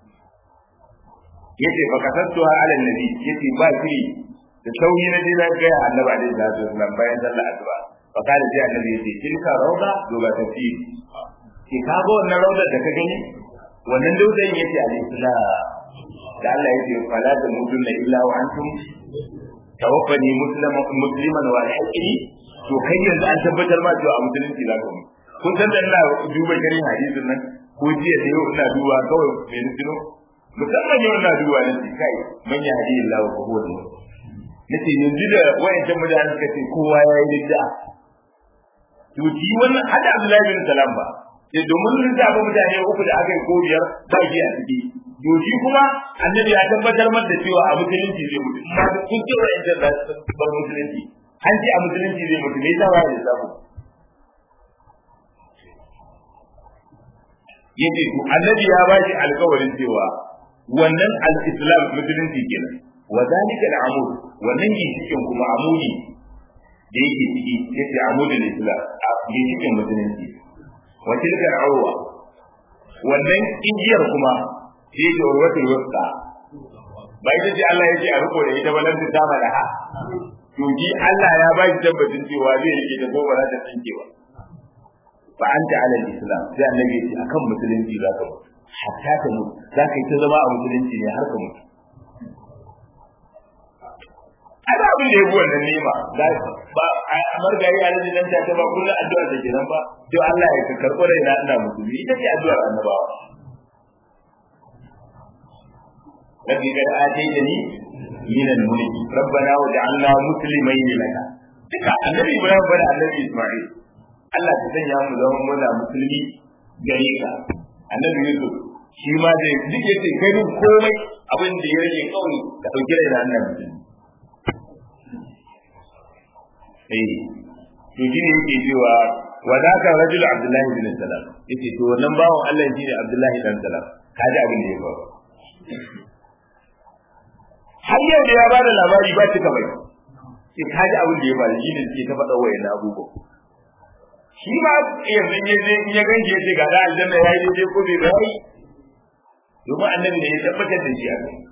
yace fa kasattu ala nabi yace ba shi da sauyi na je na ga annabi alaihi salatu wasallam bayan sallar asuba fa kada sai annabi yace tilka rauda doga tafi ki ka ga wannan raudar da ka gani wannan daudan yace al-islam da Allah yace fala ta mutunna illa wa antum tawaffani musliman musliman wa alhaqini to kai yanzu an tabbatar ma cewa a musulunci za ka mu kun san da ina duba garin hadisin nan ko jiya da yau ina duba kawai me nufino musamman yau ina duba nan kai man ya hadi Allah wa huwa nace yanzu da wayancan mutane suka ce kowa ya yi bid'a to ji wannan hada Abdullahi bin Salam ba sai domin sun zaɓi mutane uku da aka yi ko biyar ba shi a ciki to shi kuma annabi ya tabbatar masa da cewa a musulunci zai mutu amma kun ce wayancan da bar musulunci an ce a musulunci zai mutu me yasa ba ya samu yace to annabi ya ba shi alƙawarin cewa wannan al-islam musulunci kenan wa zalika al-amud wannan gishikin kuma amudi da yake ciki yace amudul islam a gishikin musulunci wa tilka al-urwa wannan igiyar kuma shi ne urwatul wusta bai da ce Allah yake a riko da ita balan ta mala ha to ji Allah ya ba shi tabbacin cewa zai rike da ko ba za ta tsinke ba fa anta ala al-islam sai annabi ya ce akan musulunci za ka mutu hatta ka mutu za ka yi ta zama a musulunci ne har ka mutu ana abin da ya bi wannan nema ba a margari a nan nan ta ba kullum addu'ar da kenan ba to Allah ya karɓo rai na ina musulmi ita ce addu'ar annabawa rabbi kad ataytani min al-mulk rabbana waj'alna muslimayn laka duka annabi Ibrahim bada annabi Isma'il Allah ta sanya mu zama muna musulmi gare ka annabi Yusuf shi ma zai duk yace kai duk komai abin da ya rage kawai ka dauki rai na annabi eh to shi ne yake cewa wa zaka rajul abdullahi bin salam yace to wannan bawon Allah shi ne abdullahi dan salam kaji abin da ya faru har yau da ya ba da labari ba cika bai sai kaji abin da ya faru shi ne suke ta faɗa wayan abubuwa shi ma yanzu ya je in ya ganke ce ga da aljanna ya yi daidai ko bai bai domin annabi ne ya tabbatar da shi a kai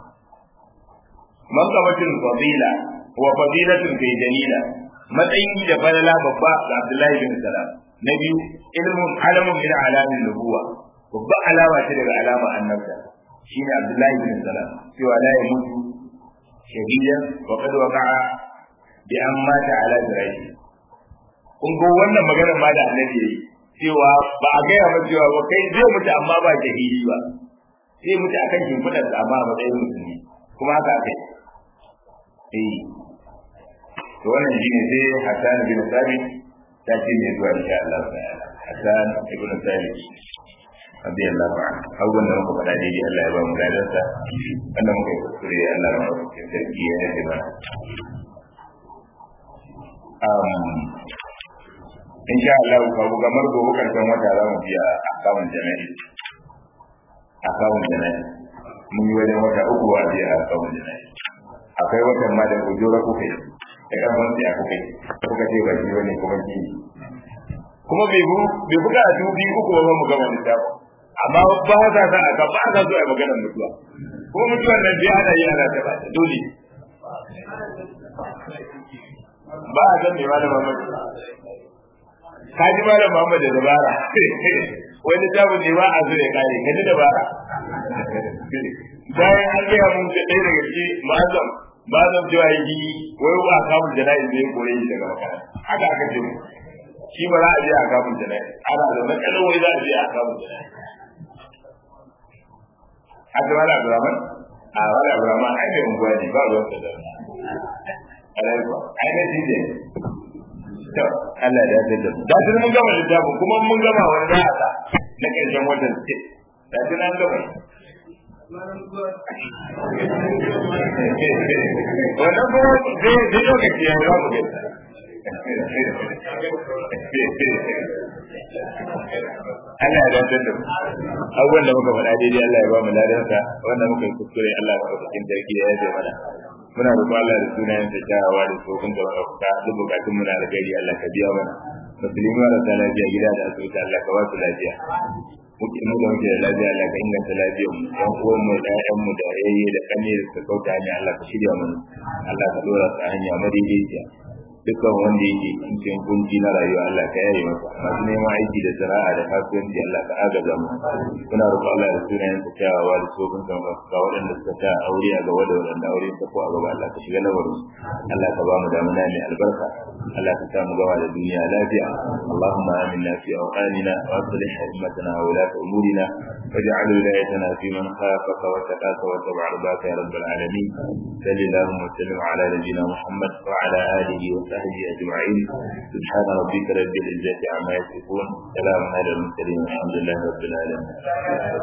man qabatul fadila wa fadilatun fi jalila matsayi da falala babba ga Abdullahi bin Salam na biyu ilmun alamun min alamin nubuwa babba alama ce daga alama annabta shine Abdullahi bin Salam cewa la ya mutu shahidan wa qad waqa'a bi an mata ala zirahi kun ga wannan maganar ma da annabi yayi cewa ba a gaya ba cewa ba kai zai mutu amma ba jahili ba zai mutu akan shimfiɗar sa amma a matsayin musulmi kuma haka aka yi eh to wannan shine sai Hassan bin Sabit ta ce mai zuwa insha Allah ta'ala Hassan ibn Sabit radiyallahu anhu abubuwan da muka faɗa daidai Allah ya ba mu ladarsa wanda muka yi kuskure Allah ya ba mu sarki ya yafe mana in sha Allah ka bu kamar gobe karshen wata za mu biya akawun jana'i akawun jana'i mun yi wajen wata uku a biya akawun jana'i akwai watan ma da ujura kuka yi da karfin siya kuka yi kuka ce ba shi wani kuma ki kuma bai bu bai buga a dubi uku ba mu gama littafin amma ba za ta aka ba za zuwa maganar mutuwa kuma mutuwan nan bai ana yi ana ta ba dole ba a san mai malam Muhammad ka ji malam Muhammad da dabara wani tabin ne ba a zo ya kare ka ji dabara bayan an gaya mun da ɗaya daga ciki ma'azam ma'azam cewa yi wai ba kamun jana'i zai kore shi daga makaranta haka aka ce shi ba za a je a kamun jana'i ana da matsalar wai za a je a kamun jana'i haka wala Abdurrahman a wala Abdurrahman ai mai unguwa ne ba ruwan sa da alaikwa ai na shi ne to Allah ya yarda da da tun mun gama littafin kuma mun gama wani za a sa na ƙarshen watan ce da tun an gama wannan kuma zai zai lokaci ya za mu gaisa Allah ya dace da mu abubuwan da muka faɗa daidai Allah ya ba mu ladansa wanda muka yi kuskure Allah ya ba cikin sarki ya yaje mana muna roƙon Allah da sunayen sa kyawawa da tsofin da wata duk bukatun muna da gari Allah ka biya mana musulmi marasa lafiya gida da asibiti Allah ka ba su lafiya muke mu da muke da lafiya Allah ka inganta lafiyar mu yan uwan mu da ƴaƴan mu da yayye da kane da suka kauta hanya Allah ka shirya mana Allah ka dora su a hanya madaidaiciya dukkan wanda yake cikin kunci na rayuwa Allah ka yaye masa masu neman aiki da sana'a da kasuwanci Allah ka agaza mu muna roƙon Allah da sunayen sa kyawawa da sofin sa ga waɗanda suka ta aure a gaba da waɗanda aure ta ko a gaba Allah ka shiga lamarin Allah ka ba mu damuna mai albarka Allah ka sa mu gaba da duniya lafiya Allahumma aminna fi awqanina wa aslih hikmatana wa la umurina واجعل ولايتنا في من خافك واتقاك واتبع رضاك يا رب العالمين صل اللهم وسلم على نبينا محمد وعلى اله وصحبه اجمعين سبحان ربك رب العزه عما يصفون سلام على المرسلين والحمد لله رب العالمين